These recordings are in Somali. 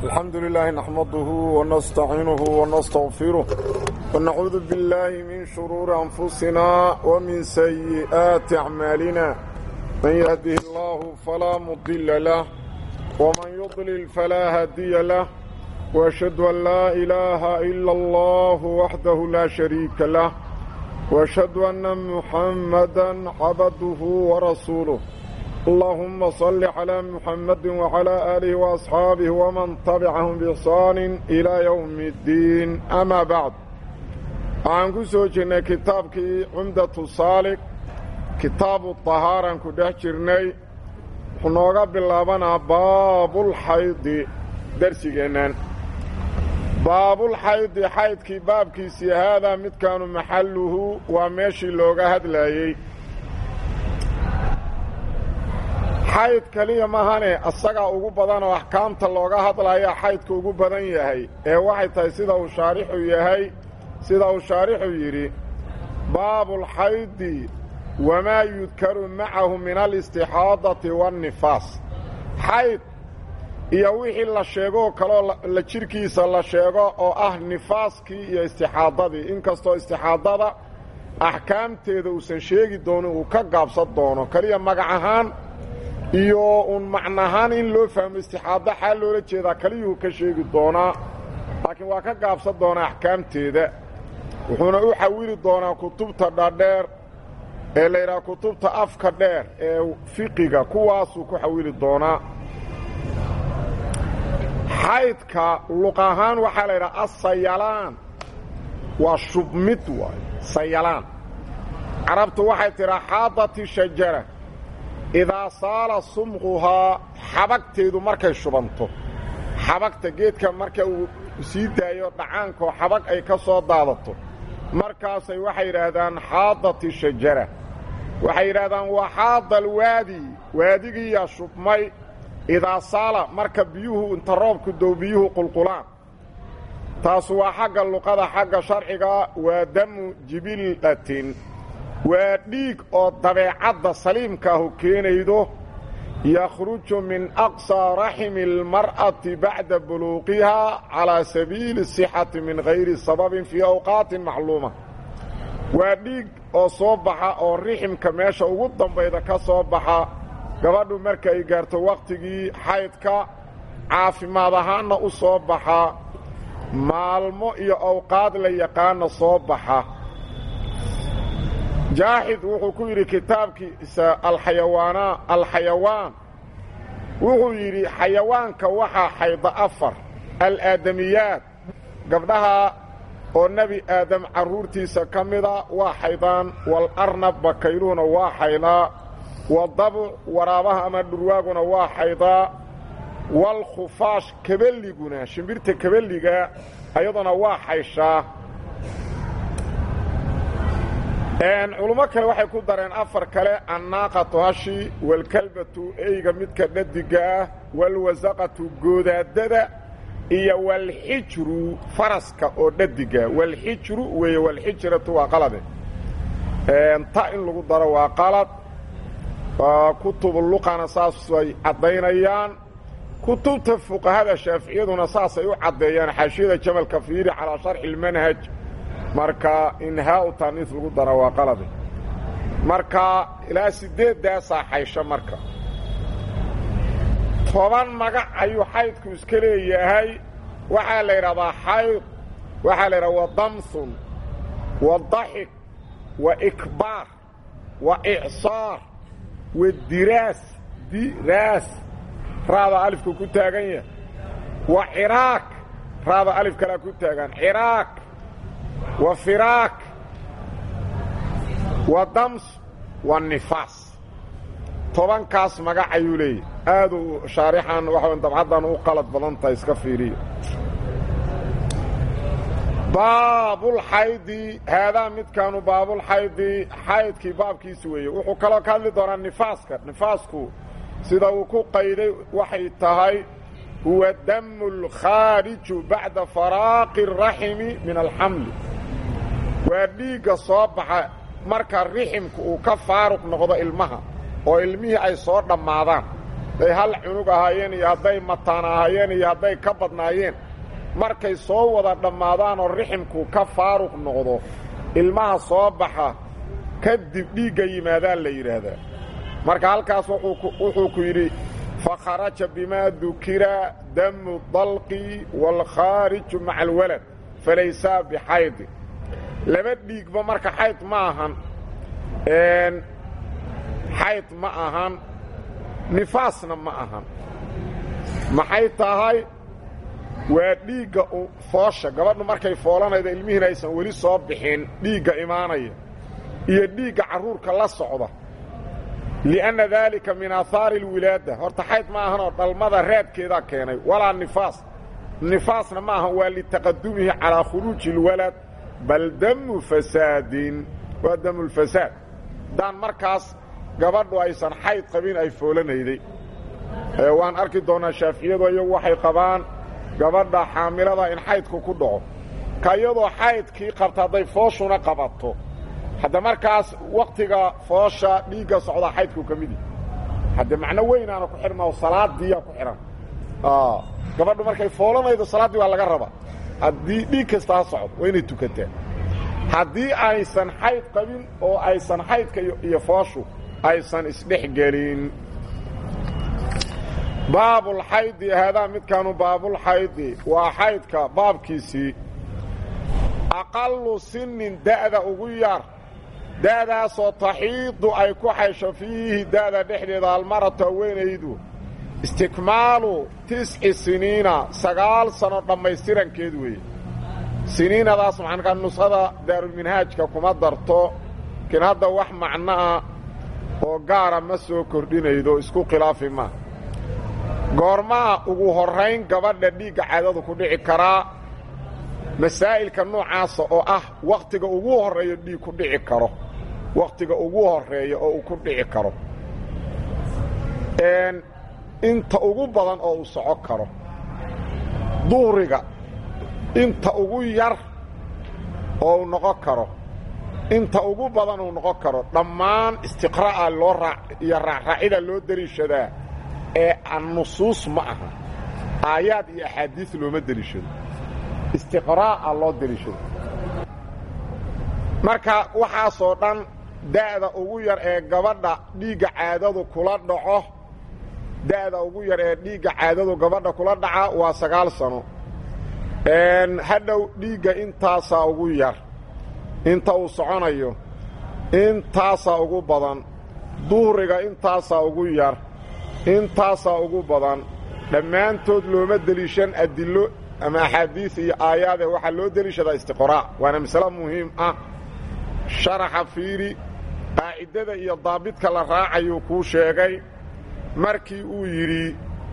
الحمد لله نحمده ونستعينه ونستغفره ونعوذ بالله من شرور أنفسنا ومن سيئات أعمالنا من يهده الله فلا مضل له ومن يضلل فلا هادي له وأشهد أن لا إله إلا الله وحده لا شريك له وأشهد أن محمدا عبده ورسوله اللهم صل على محمد وعلى آله وأصحابه ومن تبعهم بإحسان إلى يوم الدين أما بعد waxaan ku soo jirnay kitaabkii cumdatu saalik kitaabu طahaaran ku dhex jirnay wuxuu nooga bilaabanaa baabulxaydi darsigeennan baabulxaydi xaydkii baabkiisii haadaa midkaanu maxalluhu waa meeshii looga hadlaayey xayd keliya mahane asagaa ugu badan oo axkaamta looga hadlaya xaydka ugu badan yahay ee waxay tahay sida uu shaarixu yahay sida uu shaarixu yidhi baabulxaydi wamaa yudkaru macahu min alistixaadati waannifaas xayd iyo wixii la sheegoo kaloo la jidhkiisa la sheego oo ah nifaaskii iyo istixaadadii inkastoo istixaadada axkaamteeda uusan sheegi doonin uu ka gaabsan doono keliya magac ahaan iyo uun macnahaan in loo fahmo istixaado xaal loola jeedaa keliyuhu ka sheegi doonaa laakiin waa ka gaabsan doonaa axkaamteeda wuxuuna u xawili doonaa kutubta dhadheer ee la yidhaha kutubta afka dheer ee fiqiga kuwaasuu ku xawili doonaa xaydka luq ahaan waxaa la yidhaha asayalaan waa shubmid waay sayalaan carabtu waxay tidhaa xaadati shajara idaa saala sumquhaa xabagteedu markay shubanto xabagta geedka marka uu sii daayo dhacaankoo xabag ay ka soo daadato markaasay waxay yidhaahdaan xaadati shajara waxay yidhaahdaan waa xaada alwaadi waadigiiyaa shubmay idaa saala marka biyuhu inta roobku dow biyuhu qulqulaan taasu waa xagga luqada xagga sharciga waa damu jibilatin waa dhiig oo dabeecadda saliimkaahu keenaydo yakhruju min aqsaa raximi almar'ati bacda buluuqihaa calaa sabiili sixati min hayri sababin fii awqaatin macluuma waa dhiig oo soo baxa oo riximka meesha ugu dambayda ka soo baxa gabadhu marka ay gaarto wakhtigii xaydka caafimaad ahaanna u soo baxa maalmo iyo awqaad la yaqaana soo baxa jaaxid wuxuu ku yidhi kitaabkiisa alxayawaana alxayawaan wuxuu yidhi xayawaanka waxaa xayda afar alaadamiyaat gabdhaha oo nebi aadam carruurtiisa ka mida waa xaydaan walarnab bakayluhuna waa xaydaa wadabuc waraabaha ama dhurwaaguna waa xaydaa waalkhufaash kabelliguna shimbirta kabelliga ayaduna waa xayshaa culummo kale waxay ku dareen afar kale annaaqatu hashi waalkalbatu eyga midka dhadiga ah waalwasaqatu goodaadada iyo waalxijru faraska oo dhadiga waalxijru weeye waalxijratu waa qalade ta in lagu daro waa qalad kutubu luqana saas ay caddaynayaan kutubta fuqahada shaaficiyaduna saasay u caddeeyaan xaashiyada jamalka fiiri calaa sharxi ilmanhaj marka inhaau taaniis lagu dara waa qalade marka ilaa siddeeddaasaa xaysho marka toban magac ayuu xaydku iska leeyahay waxaa la yidhahdaa xayd waxaa la yidhahdaa wa damsun wa daxik wa ikbaar wa icsaar wa diraas diraas raada alifka ku taagan yahay wa ciraaq raada alif kalaa ku taagan ciraaq wa firaak wa dams wa nifaas tobankaas magac ayuu leeyahy aaduu shaarixan waxa dabcaddan u qalad badan tahay iska fiiriya baabulxaydi haadaa midkaanu baabulxaydi xaydkii baabkiisi weeye wuxuu kaloo ka hadli doonaa nifaaska nifaasku sida uu ku qayday waxay tahay huwa damu lkhaariju bacda faraaqi araximi min alxamli waa dhiigga soo baxa marka riximka uu ka faaruq noqdo ilmaha oo ilmihii ay soo dhammaadaan hadday hal cunug ahaayeen iyo hadday mataan ahaayeen iyo hadday ka badnaayeen markay soo wada dhammaadaan oo riximku ka faaruq noqdo ilmaha soo baxa kadib dhiigga yimaadaan la yidhaahdaa marka halkaas wuxuu ku yidhi fakharaja bimaa dukira damu dalqi waalkhaariju maca alwalad falaysaa bixaydi laba dhiigba marka xayd ma ahan xayd ma ahan nifaasna ma ahan maxay tahay waa dhiigga foosha gabadhu markay foolanayda ilmihiina aysan weli soo bixin dhiigga imaanaya iyo dhiigga carruurka la socda li'anna daalika min aahaari alwilaada horta xayd ma ahanoo dhalmada raadkeedaa keenay walaa nifaas nifaasna ma ahan waa litaqadumihi calaa khuruuji اlwalad bal damu fasaadin waa damulfasaad haddaan markaas gabadhu aysan xayd qabin ay foolanayday waan arki doonnaa shaaficiyadu iyagu waxay qabaan gabadha xaamilada in xaydku ku dhaco ka iyadoo xaydkii qabta hadday fooshuna qabato hadda markaas wakhtiga foosha dhiigga socdaa xaydku ka mid yahi hadde macno weynaana ku xidhma oo salaadiiyaa ku xidhan gabadhu markay foolanaydo salaaddii waa laga rabaa haddii dhiig kasta ha socdo waa inay tukataa haddii aysan xayd qabin oo aysan xaydka iyo fooshu aysan isdhex gelin baabulxaydi haadaa midkaanu baabulxaydi waa xaydka baabkiisii aqallu sinnin da'da ugu yar da'daasoo taxiidu ay ku xaysho fiihi da'da dhexdeeda almaratu haweenaydu istikmaalu tisci siniina sagaal sano dhammaystirankeed weeye siniinadaas maxaankaa nuskhada daarulminhaajka kuma darto laakiin hadda wax macnoa oo gaara ma soo kordhinaydo isku khilaafi ma goormaa ugu horrayn gabadha dhiigga caadadu ku dhici karaa masaa'ilka noocaasa oo ah wakhtiga ugu horreeyo dhiig ku dhici karo wakhtiga ugu horreeya oo uu ku dhici karo inta ugu badan oo uu soco karo duhriga inta ugu yar oo uu noqon karo inta ugu badan uu noqon karo dhammaan istiqra'a loo raa iyo raacraacida loo deliishadaa ee annusuus ma aha aayaad iyo axaadiis looma deliishado istiqraa'a loo deliishado marka waxaasoo dhan da'da ugu yar ee gabadha dhiigga caadadu kula dhaco da'da ugu yar ee dhiigga caadadu gabadha kula dhaca waa sagaal sano hadhow dhiigga intaasaa ugu yar inta uu soconayo intaasaa ugu badan duhriga intaasaa ugu yar intaasaa ugu badan dhammaantood looma deliishan adillo ama axaadiis iyo aayaadee waxaa loo deliishadaa istiqraa' waana masale muhiim ah sharaxa fiiri qaacidada iyo daabidka la raacayuu kuu sheegay markii uu yidhi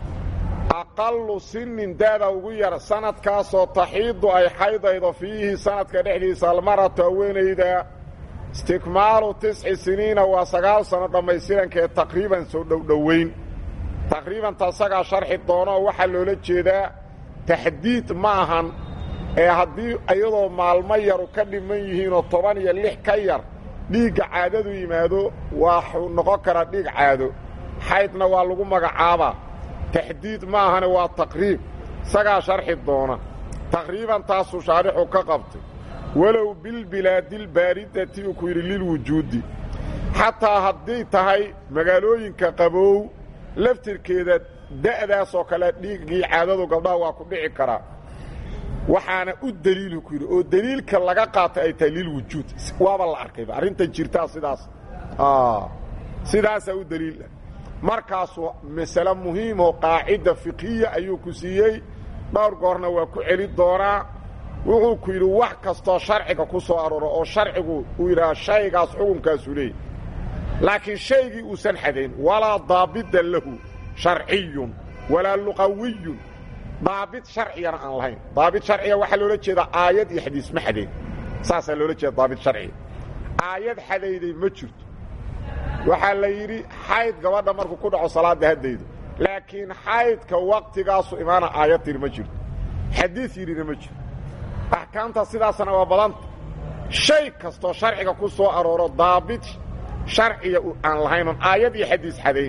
aqallu sinnin da'da ugu yar sanadkaasoo taxiidu ay xaydaydo fiihi sanadka dhexdiisa almaratu haweenayda istikmaalu tisci siniina waa sagaal sanno dhammaystirankaee taqriiban soo dhowdhowayn taqriiban tasagaa sharxi doonoo waxaa loola jeedaa taxdiid ma ahan ee haddii iyadoo maalmo yaru ka dhiman yihiinoo toban iyo lix ka yar dhiigga caadadu yimaado waxuu noqon karaa dhiig caado xaydna waa lagu magacaabaa taxdiid ma ahane waa taqriib isagaa sharxi doona taqriiban taasuu shaarixu ka qabtay walow bilbilaadilbaaridati uu ku yidhi lilwujuudi xataa hadday tahay magaalooyinka qabow laftirkeeda da'daasoo kale dhiiggii caadadu gabdhaha waa ku dhici karaa waxaana u deliilu ku yidhi oo deliilka laga qaatay ay tahay lilwujuud waaba la arkayba arrinta jirtaa sidaas sidaasaa u deliila markaasu masale muhiimoo qaacida fiqhiya ayuu ku siiyey dhowr goorna waa ku celi doonaa wuxuu ku yidhi wax kastoo sharciga ku soo arooro oo sharcigu uu yidhaha shaygaas xukunkaasuu leeyahy laakiin shaygii uusan xadayn walaa daabida lahu sharciyun walaa luqawiyun daabid sharcigana aan lahayn daabid sharciga waxaa loola jeedaa aayad iyo xadiis ma xadayn saasaa loola jeeda daabid sharciga aayad xadayday ma jirto waxaa la yidhi xayd gabadha markuu ku dhaco salaadda haddaydo laakiin xaydka waktigaasu imaana aayad tiri ma jirto xadiis yidhina ma jirto axkaamta sidaasna waa badanta shay kastoo sharciga ku soo arooro daabit sharciga aan lahaynon aayad iyo xadiis xadayn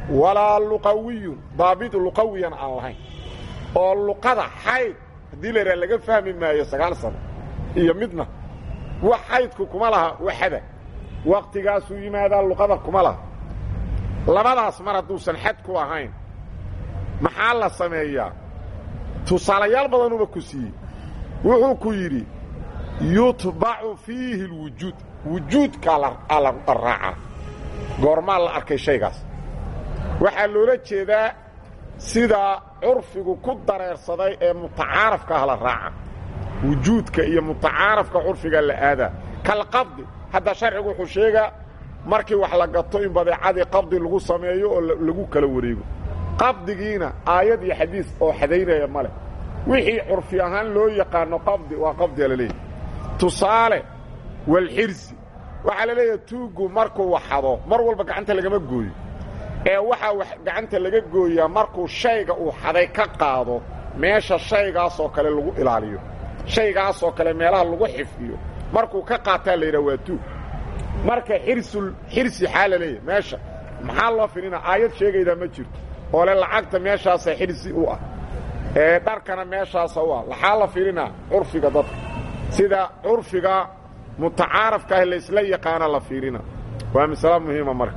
walaa luqawiyun daabit luqawiyan aan lahayn oo luqada xayd haddii la yidhaha laga fahmi maayo sagaal sano iyo midna wax xaydku kuma laha waxada wakhtigaasuu yimaadaa luqada kuma laha labadaas mar hadduusan xad ku ahayn maxaa la sameeyaa tusaalayaal badanuba ku siiyey wuxuu ku yidhi yutbacu fiihi lwujuud wujuudkaa la raacaa goormaa la arkay shaygaas waxaa loola jeedaa sida curfigu ku dareersaday ee mutacaarafka ah la raaca wujuudka iyo mutacaarafka curfiga la aadaa kalqabdi hadda sharcigu wuxuu sheegaa markii wax la gato in badeecadii qabdi lagu sameeyo oo lagu kala wareego qabdigiina aayad iyo xadiis oo xadaynaya ma leh wixii curfi ahaan loo yaqaano qabdi waa qabdiga la leeyahy tusaale walxirsi waxaa la leeyahay tuuggu markuu waxado mar walba gacanta lagama gooyo ee waxaa gacanta laga gooyaa markuu shayga uu xaday ka qaado meesha shaygaasoo kale lagu ilaaliyo shaygaasoo kale meelaha lagu xifdiyo markuu ka qaataa la yidhaha waa tuug marka xirsul xirsi xaa la leeyahay meesha maxaa loo fidhina aayad sheegaydaa ma jirto oo le lacagta meeshaasa xirsi u ah ee dharkana meeshaasa u ah waxaa la fidhinaa curfiga dadka sida curfiga mutacaarafka ah laysla yaqaana la fiirina waa masalo muhiima marka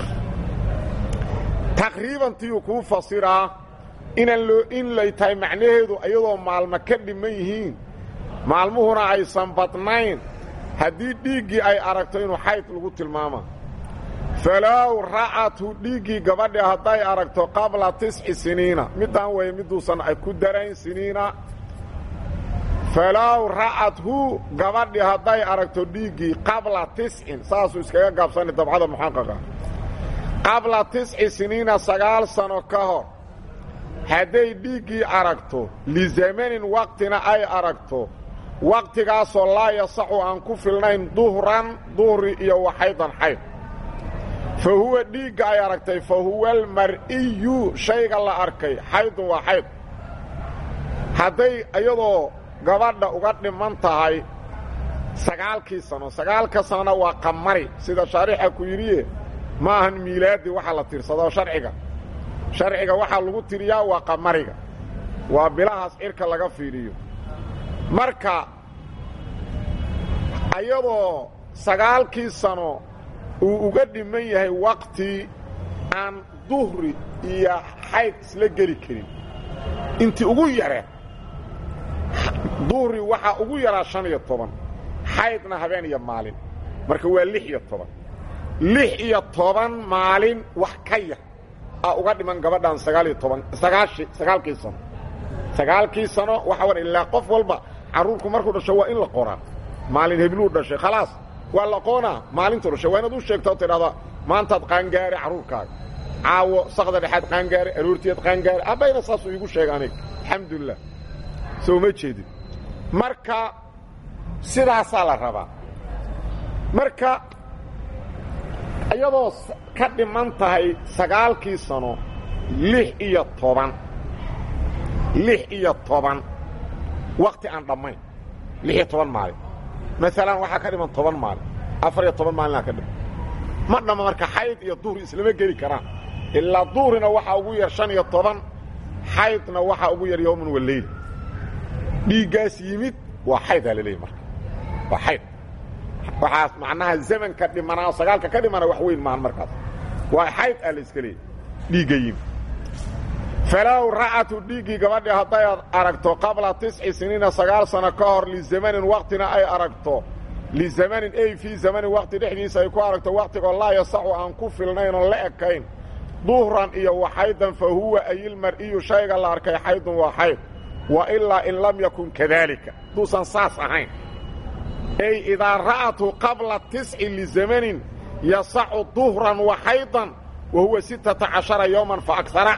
taqriiban tiyuu kuu fasiraa inaan loo in lay tahay macnaheedu iyadoo maalmo ka dhiman yihiin maalmuhuna aysan badnayn haddii dhiiggii ay aragto inuu xayd lagu tilmaama falow ra'athu dhiiggii gabadhi hadday aragto qabla tisci siniina middaan weeye midduusan ay ku darayn siniina falow ra'athu gabadhi hadday aragto dhiiggii qabla tiscin saasuu iskaga gaabsani dabcada muxaqaqa qabla tisci siniina sagaal sano ka hor hadday dhiiggii aragto lizamanin waqtina ay aragto waqtigaasoo laa yasaxu aan ku filnayn duhran duhri iyo waxaydan xayd fa huwa dhiigga ay aragtay fa huwa almar'iyu shayga la arkay xaydun waa xayd hadday iyadoo gabadha uga dhiman tahay sagaalkii sano sagaalka sanona waa qamari sida shaarixa ku yidhiye ma ahan miilaadi waxa la tirsadoo sharciga sharciga waxaa lagu tiriyaa waa qamariga waa bilahaas cirka laga fiidhiyo marka ayadoo sagaalkii sano uu uga dhiman yahay waqti aan duhri iyo xayd isla geli karin intii ugu yaree duhri waxaa ugu yaraa shan iyo toban xaydna habeen iyo maalin marka waa lix iyo toban lix iyo toban maalin wax ka yar aa uga dhiman gabadhan sagaal iyo toban sagaashi sagaalkii sano sagaalkii sano waxa war ilaa qof walba carruurku markuu dhasho waa in la qoraa maalin hebluu dhashay khalaas waa la qoonaa maalintuu dhashay waa inaad u sheegta oo tidhahda maantaad qaangaare carruurkaaga caawo sakda dhexaad qaangaare aroortiyaad qaangaare abbayna saasuu iigu sheega aniga alxamdulilah soo ma jeedin marka sidaasaa la rabaa marka iyadoo ka dhiman tahay sagaalkii sano lix iyo toban lix iyo toban wakti aan dhammayn lix iyo toban maalin maalan waxaa ka dhiman toban maalin afar iyo toban maalinaa ka dhiman ma dhamma marka xayd iyo duhri islama geli karaan ilaa duhrina waxaa ugu yar shan iyo toban xaydna waxaa ugu yar yowman waleyl dhiiggaas yimid waa xaydaa la leeyay marka waa xayd waxaas macnaha zamanka dhimanaa sagaalka ka dhimana wax weyn maahan markaas waa xayd aa la iska leeyay dhiigga yimid falow ra'atu dhiiggii gabadhii hadday aragto qabla tisci siniina sagaal sano ka hor lizamanin waktina ay aragto lizamanin ay fii zamanin wakti dhexdiisa ay ku aragto waktigoo laa yasaxu aan ku filnayn oon la ekayn duhran iyo waxaydan fa huwa ayilmar'iyu shayga la arkay xaydun waa xayd wa ilaa in lam yakun kadaalika hadduusan saas ahayn ay idaa ra'atu qabla tisci lizamanin yasaxu duhran wa xaydan wa huwa sittata cashara yowman fa agsara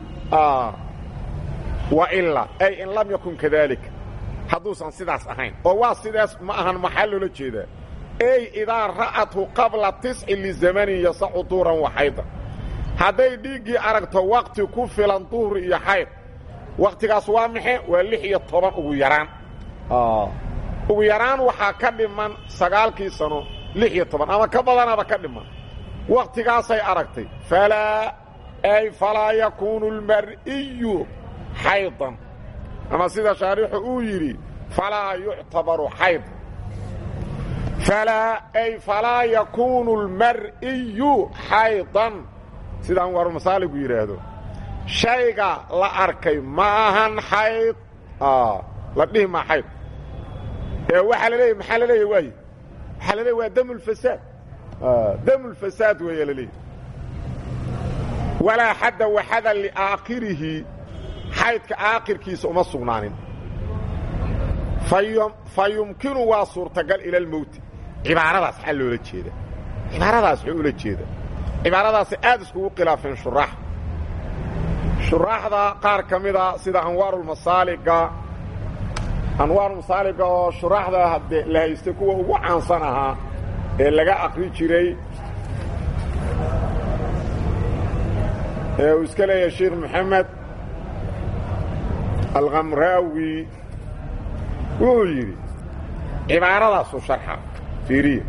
wailaa ay in lam yakun kadaalika hadduusan sidaas ahayn oo waa sidaas ma ahan maxaa loola jeedaa ey idaa ra'athu qabla tisci lizamanin yasaxu duhran wa xaydan hadday dhiiggii aragto wakti ku filan duhri iyo xayd wakhtigaas waa maxe waa lix iyo toban ugu yaraan ugu yaraan waxaa ka dhiman sagaalkii sano lix iyo toban ama ka badanaba ka dhiman wakhtigaasay aragtay falaa ay falaa yakuunu almar'iyu xaydan ama sida shaarixu uu yidhi falaa yuctabaru xaydan falaa ay falaa yakuunu almar'iyu xaydan sida anwaarulmasaaligu yidhaahdo shayga la arkay ma ahan xayd la dhihi maa xayd ee waxaa la leeyahy maxaa la leeyahy waaye waxaa la leeyahy waa damulfasaad damulfasaad weeye la leeyahy walaa xadda waxada liaakhirihi xaydka aakhirkiisa uma sugnaanin fa yumkinu waa suurtagal ila almowti cibaaradaas maxaa loola jeeda cibaaradaas wuxuu ula jeeda cibaaradaasi aad iskugu khilaafeen shuraax shuraaxda qaar ka mida sida anwaarulmasaaliga anwaarulmasaaliga oo shuraaxda hadde la haystay kuwa ugu caansan ahaa ee laga aqri jiray ee uu iska leeyahay sheekh moxamed alkhamraawi wuxuu yidhi cibaaradaasuu sharxa fiiriya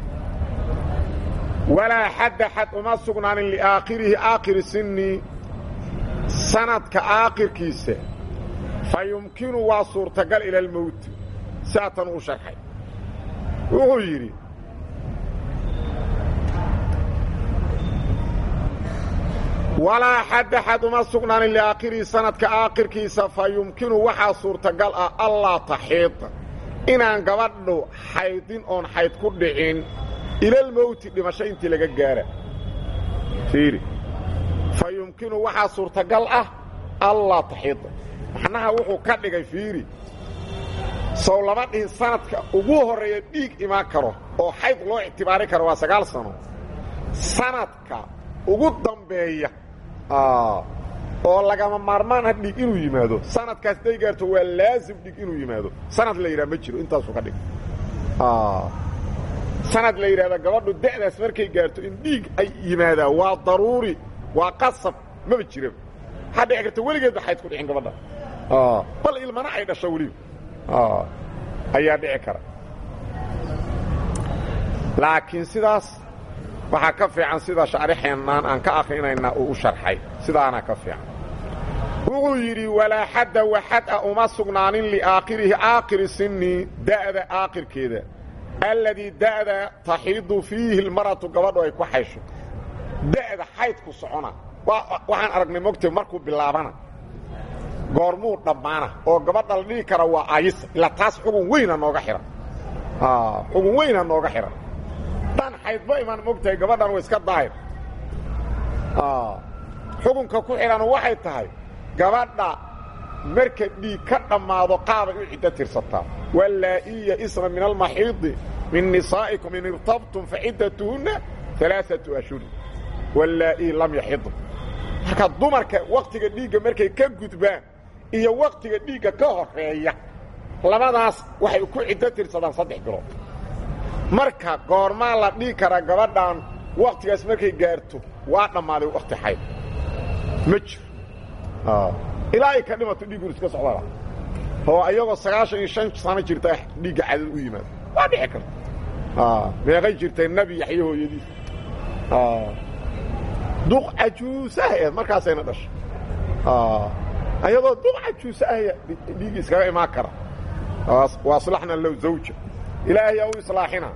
walaa xadda xad uma sugnaanin liaakhirihi aakhiri sinni sanadka aakhirkiisa fa yumkinu waa suurtagal ila almowti saatan uu sharxay wuxuu yidhi walaa xadda xad uma sugnaanin liaakhirihi sanadka aakhirkiisa fa yumkinu waxaa suurtagal ah allaa taxiida inaan gabadhu xaydin oon xayd ku dhicin ilalmowti dhimasho intii laga gaara fiiri fa yumkinu waxaa suurtagal ah allaa taxiida macnaha wuxuu ka dhigay fiiri sow lama dhihin sanadka ugu horreeya dhiig imaan karo oo xayd loo ictibaari karo waa sagaal sano sanadka ugu dambeeya oo lagama maarmaan ah dhiig inuu yimaado sanadkaas day gaarto waa laazim dhiig inuu yimaado sanad la yidhaha ma jiro intaasuu ka dhigay sanad la yidhahda gabadhu da'daas markay gaarto in dhiig ay yimaadaan waa daruuri waa qasab maba jiraba waxaa dhici karta weligeedba xayd ku dhicin gabadha bal ilmana ay dhasho weliba ayaa dhici kara laakiin sidaas waxaa ka fiican sida shaarixeennaan aan ka akrinayna uu u sharxay sidaana ka fiican wuxuu yidhi walaa xadda waxad a uma sugnaanin liaakhirihi aakhiri sinni da'da aakhirkeeda alladii da'da taxiidu fiihi lmaratu gabadhu ay ku xaysho da'da xaydku socona waxaan aragnay mogtay markuu bilaabana goormuu dhammaana oo gabadha la dhihi kara waa ayisa ilaa taas xugun weyna nooga xihan xugun weyna nooga xihan dhan xaydba imaan mogtahay gabadhan wa iska daahir xukunka ku xidhanu waxay tahay gabadha marka dhiig ka dhammaado qaabay u ciddo tirsataa wallaa'iya isna min almaxiidi min nisaa'ikum in irtabtum faciddatuhunna alaaatu ashhurin wallaa'ii lam yaxidn marka dumarka wakhtiga dhiigga markay ka gudbaan iyo wakhtiga dhiigga ka horeeya labadaas waxay ku ciddo tirsadaan saddex bilood marka goormaa la dhihi karaa gabadhan wakhtigaas markay gaarto waa dhammaaday wakhti xayd ma jiro ilaa ay ka dhimato dhiigguna iska socdala oo ayagoo sagaashan iyo shan sano jirta dhiigga cadad u yimaado waa dhici karta meeqay jirtay nebi yaxye hooyadiis duq cajuusaha eed markaasayna dhashay ayadoo duq cajuusa ahya dhiigga iskaga imaan kara waa aslaxna low zawja ilaahayaa u islaaxina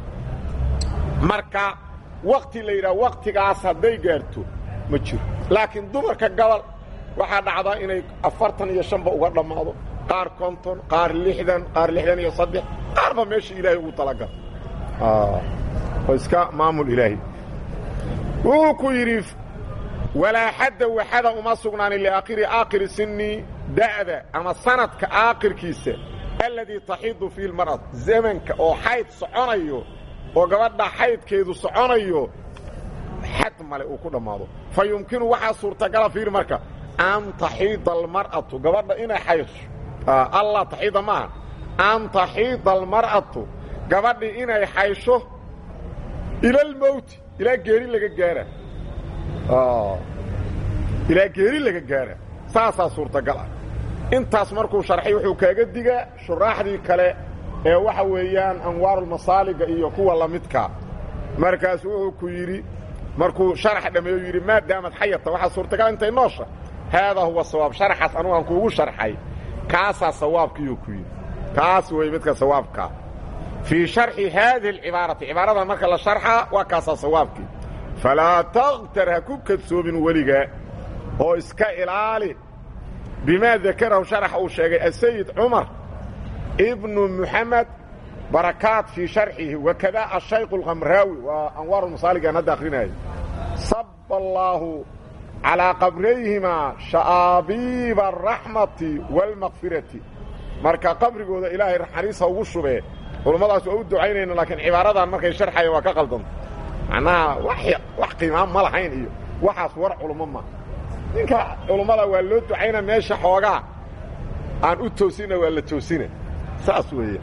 marka wakti la yidhaha waktigaas hadday gaarto ma jiro laakiin dumarka gobol waxaa dhacdaa inay afartan iyo shanba uga dhammaado qaar konton qaar lixdan qaar lixdan iyo saddex qaarba meesha ilaahay ugu talagala oo iska maamul ilaahay wuxuu ku yidhi walaa xadda waxada uma sugnaanin liaakhiri aakhiri sinni da'da ama sanadka aakhirkiisa alladii taxiidu fiihi lmar'at zamanka oo xayd soconayo oo gabadha xaydkeedu soconayo xad male uu ku dhammaado fa yumkinu waxaa suurtagala fiir marka an taxiida almar'atu gabadha inay xaysho allah taxiida maaha an taxiida almar'atu gabadhii inay xaysho ila almowti ilaa geeri laga gaara ilaa geeri laga gaara saasaa suurtagal ah intaas markuu sharxay wuxuu kaaga digaa shuraaxdii kale ee waxa weeyaan anwaarulmasaaliga iyo kuwa la midka markaas wuxuu ku yidhi markuu sharax dhameeyo yidhi maadaamad xayata waxaa suurtagal intay noosha haadaa huwa sawaab sharaxaas anugu aan kuugu sharxay kaasaa sawaabkiiyuu ku yidhi kaas wey midka sawaabkaa fii sharxi haadihi alcibaarati cibaaradan marka la sharxaa waa kaasaa sawaabkii falaa takhtar ha ku kadsoomin weligaa oo iska ilaali bimaa dakarahu sharaxa uu sheegay asayid cumar ibnu muxamed barakaat fii sharxihi wakada ashayku alkhamraawi waa anwaar masaalig aan hadda akrinaayo saba allaahu calaa qabrayhimaa sha'aabiiba araxmati waalmakfirati marka qabrigooda ilaahay naxariisa ugu shubee culummadaas waa u ducaynayna laakiin cibaaradan markay sharxayeen waa ka qaldanta macnaha wax qiimaa ma lahayn iyo waxaas war culummo ma ninka culummada waa loo ducayna meesha xoogaa aan u toosina waa la toosina saas weeye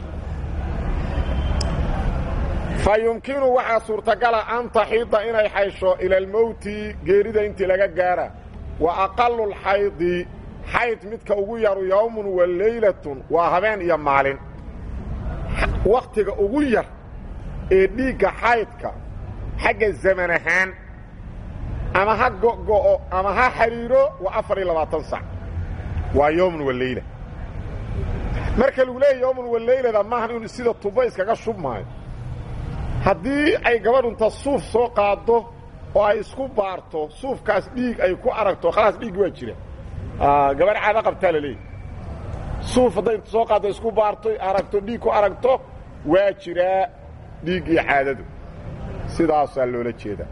fa yumkinu waxaa suurtagala an taxiida inay xaysho ila almowti geerida intii laga gaara wa aqalu lxaydi xayd midka ugu yaru yowmun wa leylatun waa habeen iyo maalin wakhtiga ugu yar ee dhiigga xaydka xagga zaman ahaan ama ha go'go'o ama ha xidhiiro waa afar iyo labaatan sac waa yowmun wa leyla marka lagu leeyahy yowmun wa leylada maahan inu sida tubo iskaga shubmaayo haddii ay gabadhunta suuf soo qaaddo oo ay isku baarto suufkaas dhiig ay ku aragto khalaas dhiig waa jira gabadh caado qabtaa la leeyahy suuf hadday soo qaaddo isku baarto aragto dhiig ku aragto waa jiraa dhiig iyo caadadu sidaasaa loola jeedaa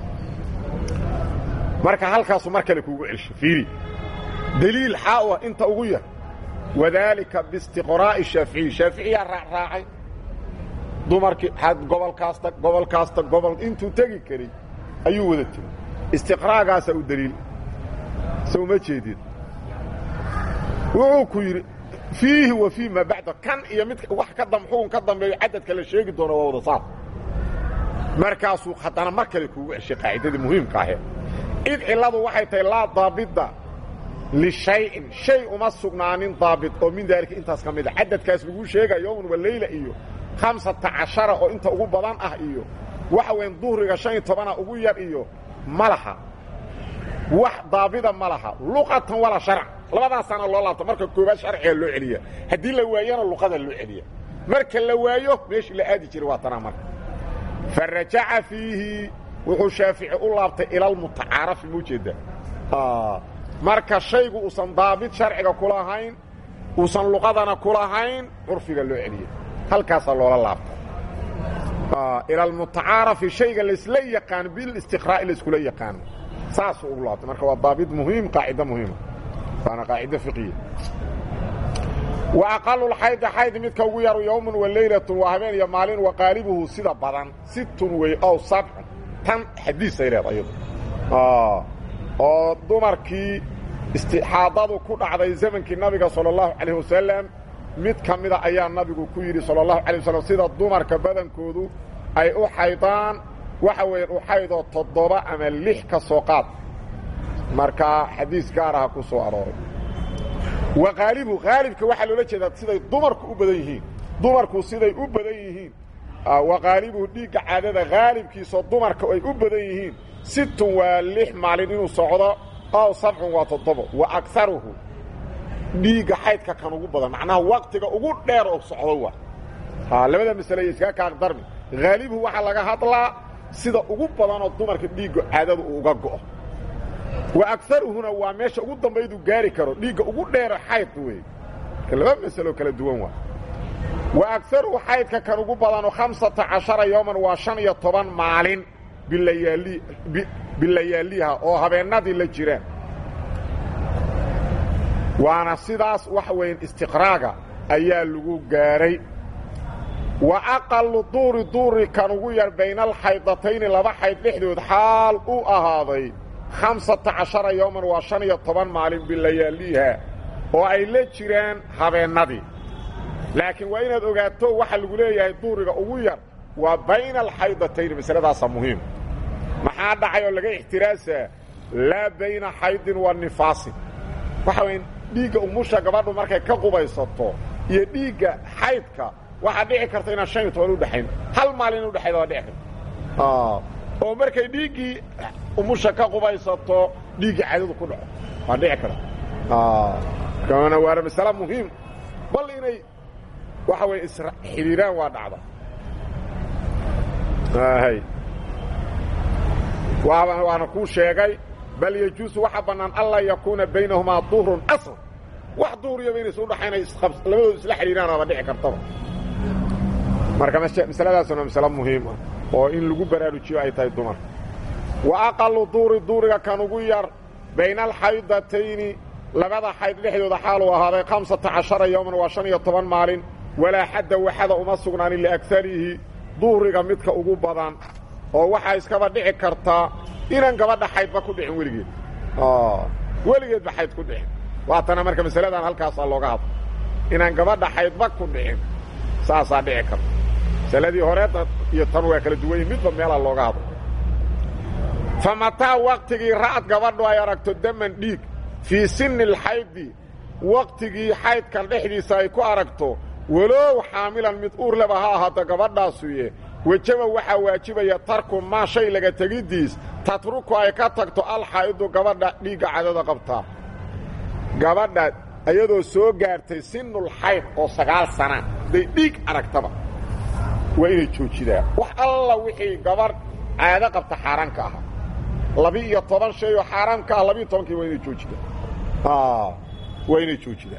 marka halkaasu mar kale kuugu celsho fiiri deliil xaawa inta ugu yar wadaalika biistiqraa'i shaaficiyi shaaficiyaa raacraacay dumarkii gobolkaasta gobolkaasta gobol intuu tegi karay ayuu wada tegey istiqraagaasaa u deliil sow ma jeedid wuxuu ku yidhi fiihi wa fii maa bacda kan iyo mid wax ka dam xukun ka dambeeyo cadadka la sheegi doono waa wada saar markaasuu haddana mar kale kuugu ceshay qaacidadii muhiimka ahee id cilladu waxay tahay laa daabida lishayin shay uma sugnaanin daabit oo min daalika intaas ka mid a cadadkaas laguu sheega yowman wa leyla iyo hamsata cashara oo inta ugu badan ah iyo waxa weyn duhriga shan iyo tobana ugu yar iyo ma laha wax daabida ma laha luqatan walaa sharc labadaasaana loo laabta marka koobaad sharciga loo celiya haddii la waayana luqada loo celiya marka la waayo meeshii la aadi jiray waa tanaa marka fa rajaca fiihi wuxuu shaafici u laabtay ilalmutacaarafi ma ujeedda marka shaygu uusan daabid sharciga kulahayn uusan luqadana kulahayn curfiga loo celiya halkaasaa loola laabta ila almutacaarafi shayga laysla yaqaan bilistiqraa'i layskula yaqaano saasuu ugu laabtay marka waa daabid muhiim qaacido muhiima waana qaacido fiqiya wa aqalu lxaydi xayd midka ugu yaru yowmun wa leylatun waa habeen iyo maalin wa qaalibuhu sida badan sittun wey ow sabcun tan xadiisay leed ayadu oo dumarkii istixaadadu ku dhacday zamankii nabiga sala allahu calayh wasalam mid ka mida ayaa nabigu ku yidhi sala allahu alay wasalam sida dumarka badankoodu ay u xaydaan waxa weeyaan u xaydoo toddoba ama lix ka soo qaad markaa xadiis gaar aha ku soo arooray wa haalibu haalibka waxaa loola jeedaa siday dumarku u badan yihiin dumarku siday u badan yihiin wa haalibuhu dhiigga caadada haalibkiisoo dumarka ay u badan yihiin sittun waa lix maalin inuu socdo ow sabcun waa toddobo wa agaruhu dhiigga xaydka kan ugu badan macnaha waktiga ugu dheer oo socdo waa labada masale iskaga kaaqdarmi haalibuhu waxaa laga hadlaa sida ugu badanoo dumarka dhiigga caadada uu uga go'o wa agaruhuna waa meesha ugu dambaydu gaari karo dhiigga ugu dheero xayd wey marka laba masalo kala duwan waa wa agaruhu xaydka kan ugu badanoo hamsata cashara yowman waa shan iyo toban maalin bilayaali bilayaaliha oo habeennadii la jiraan waana sidaas waxa weyan istiqraaga ayaa lagu gaaray wa aqalu duuri duuri kan ugu yar bayna alxaydatayni laba xayd dhexdood xaal u ahaaday hamsata cashara yowman waa shan iyo toban maalin bilayaaliha oo ay la jiraan habeennadii laakiin waa inaad ogaato waxa lagu leeyahay duuriga ugu yar waa bayna alxaydatayni masaladaasa muhiim maxaa dhacay oo laga ixtiraasaa laa bayna xaydin wa nifaasin waxa waya dhiigga umusha gabadhu markay ka qubaysato iyo dhiigga xaydka waxaa dhici karta inaan shan iyo toban udhexayn hal maalin in udhexayda waa dhici karta oo markay dhiiggii umusha ka qubaysato dhiiggii cadadu ku dhaco waa dhici kara kana waana masale muhiim bal inay waxa weye isxidhiiraan waa dhacda hay waana kuu sheegay bal yejuusu waxaa bannaan anlaa yakuuna baynahumaa duhrun aslan wax duhriyaba inaysa udhaxayna labadoodu isla xidhiiraan oaba dhici kartaba marka masaladaasuna masale muhiim ah oo in lagu baraarujiyo ay tahay dumar wa aqalu duuri duuriga kan ugu yar bayna alxaydatayni labada xayd dhexdooda xaaluu ahaaday hamsata cashara yowman waa shan iyo toban maalin walaa xadda waxada uma sugnaanin liagarihi duhriga midka ugu badan oo waxaa iskaba dhici kartaa inaan gabadha xaydba ku dhicin weligeed weligeedba xayd ku dhicin waatana marka masaladan halkaasaa looga hadla inaan gabadha xaydba ku dhicin saasaa dhici karta masaladii horeedna iyo tan waa kala duwan yihin midba meelaa looga hadla fa mataa waktigii ra'ad gabadhu ay aragto daman dhiig fii sinni alxaydi waktigii xaydkan dhexdiisa ay ku aragto walow xaamilan mid uur leba ha ahaato gabadhaasuye wejaba waxaa waajibaya tarku maa shay laga tegiddiis tatruku ay ka tagto alxaa'idu gabadha dhiigga cadada qabtaa gabadha iyadoo soo gaartay sinul xayd oo sagaal sana day dhiig aragtaba waa inay joojidaa wax alla wixii gabadh caado qabta xaaraanka ahaa labi-iyo toban shay oo xaaraamka ah labiiyo tobankii waa inay joojidaa waa inay joojidaa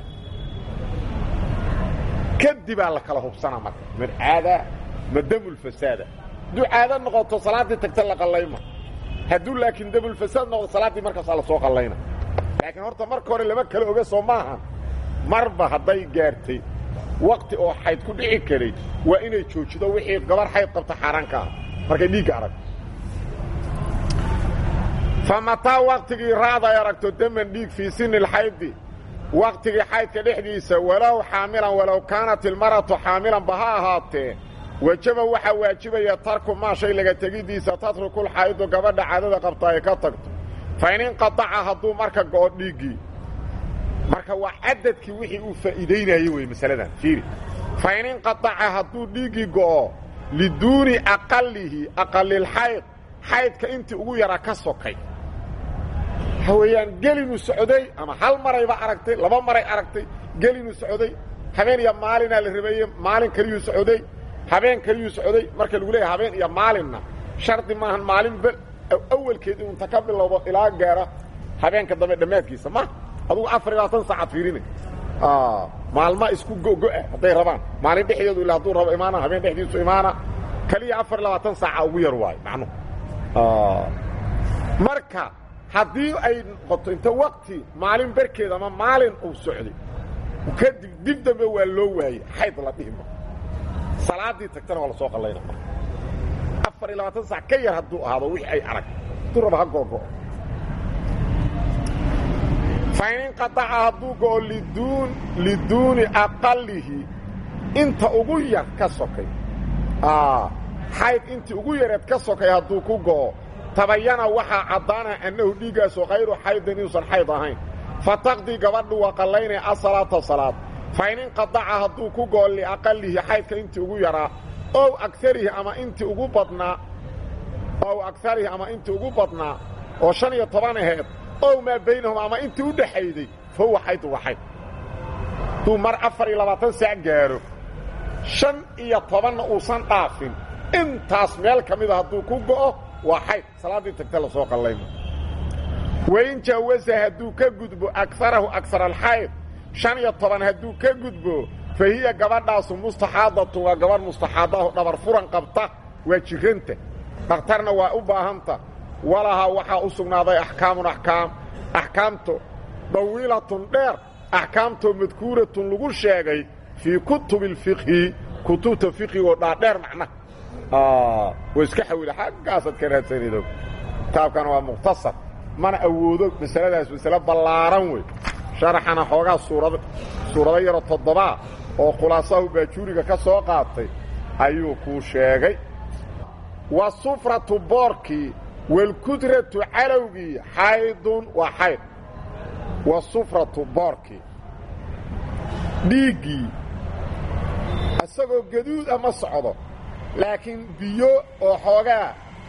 kadibaa la kala hubsanaa marka mid caada ma damulfasaada hadduu caado noqoto salaaddii tagta la qallayma hadduu laakiin damulfasaad noqdo salaaddii markaasaa la soo qallayna laakiin horta marka hore lama kala oga soo maaha marba hadday gaartay wakti oo xayd ku dhici karay waa inay joojido wixii gabar xayd qabta xaaraanka ah markay dhiigga arag fa mataa waktigii raada ay aragto daman dhiig fii sini lxaydi waktigii xaydka dhexdiisa walow xaamilan walow kaanat ilmaratu xaamilanba ha ahaatee wejaba waxaa waajibaya tarku maa shay laga tegiddiisa tatrukulxaa'idu gabadha caadada qabta ay ka tagto fa in inqadaca hadduu marka go'o dhiiggii marka waa cadadkii wixii uu faa'iidaynayey wey masaladan fiiri fa in inqadaca hadduu dhiiggii go'o liduuni aqalihi aqalilxayd xaydka intii ugu yara ka sokay waxa weeyaan gelinuu socday ama hal marayba aragtay laba maray aragtay gelinuu socday habeen iyo maalinaa la rabeeyey maalin kaliyuu socday habeen kaliyuu socday marka lagu leeyahay habeen iyo maalinna shardi maahan maalin bel awalkeed inuu inta ka bilowdo ilaa gaara habeenka dambe dhammaadkiisa ma adugu afar iyo labaatan saacaad fiirinay maalma isku gogo'a hadday rabaan maalin dhexdeedu ila hadduu rabo imaana habeen dhexdiisu imaana kaliya afar iyo labaatan saaca ugu yar waayo macnuhu marka haddii ay noqoto inta wakti maalin berkeed ama maalin uu socday kadib dib dambe waa loo waayey xayd la dhihima salaaddii tagtana waa la soo qallayna afar iyo labaatan sac ka yar hadduu ahaado wixii ay arag hadduu raba ha googo'o fa in inqadaca hadduu go'o liduun liduuni aqalihi inta ugu yar ka sokay xayd intii ugu yareed ka sokay hadduu ku go'o tabayana waxaa caddaana annahu dhiiggaasu khayru xaydin inuusan xayd ahayn fa taqdii gabadhu waa qallaynaya asalaata salaad fa in inqadaca hadduu ku go'o liaqalihi xaydka intii ugu yaraa ow agarihi ama intii ugu badnaa ow agarihi ama intii ugu badnaa oo shan iyo toban aheed ow maa baynahum ama intii u dhaxayday fa huwa xaydu waa xayd hadduu mar afar iyo labaatan saac gaaro shan iyo tobanna uusan dhaafin intaas meel ka mida hadduu ku go'o waa xayd salaaddii tagta la soo qallaymo wain jaawasa hadduu ka gudbo agarahu agar alxayd shan iyo toban hadduu ka gudbo fa hiya gabadhaasu mustaxaadatun waa gabadh mustaxaadaho dhabar furan qabta waa jiranta dhakhtarna waa u baahanta walahaa waxaa u sugnaaday axkaamun axkaam axkaamto dawiilatun dheer axkaamtoo madkuuratun lagu sheegay fii kutubi alfiqhi kutubta fiqhigoo dhaadheer macnaha wa iska xawila xaggaasaad ka raadsanaydo kitaabkana waa mukhtasar mana awoodo masaladaas masale ballaaran wey sharaxana xoogaa suurad suurado yaro toddobaa oo khulaasahu baajuuriga ka soo qaatay ayuu kuu sheegay wa sufratu boorkii walkudratu calowgii xaydun waa xayd wa sufratu boorkii dhiiggii isagoo gaduud ama socdo laakiin biyo oo xoogaa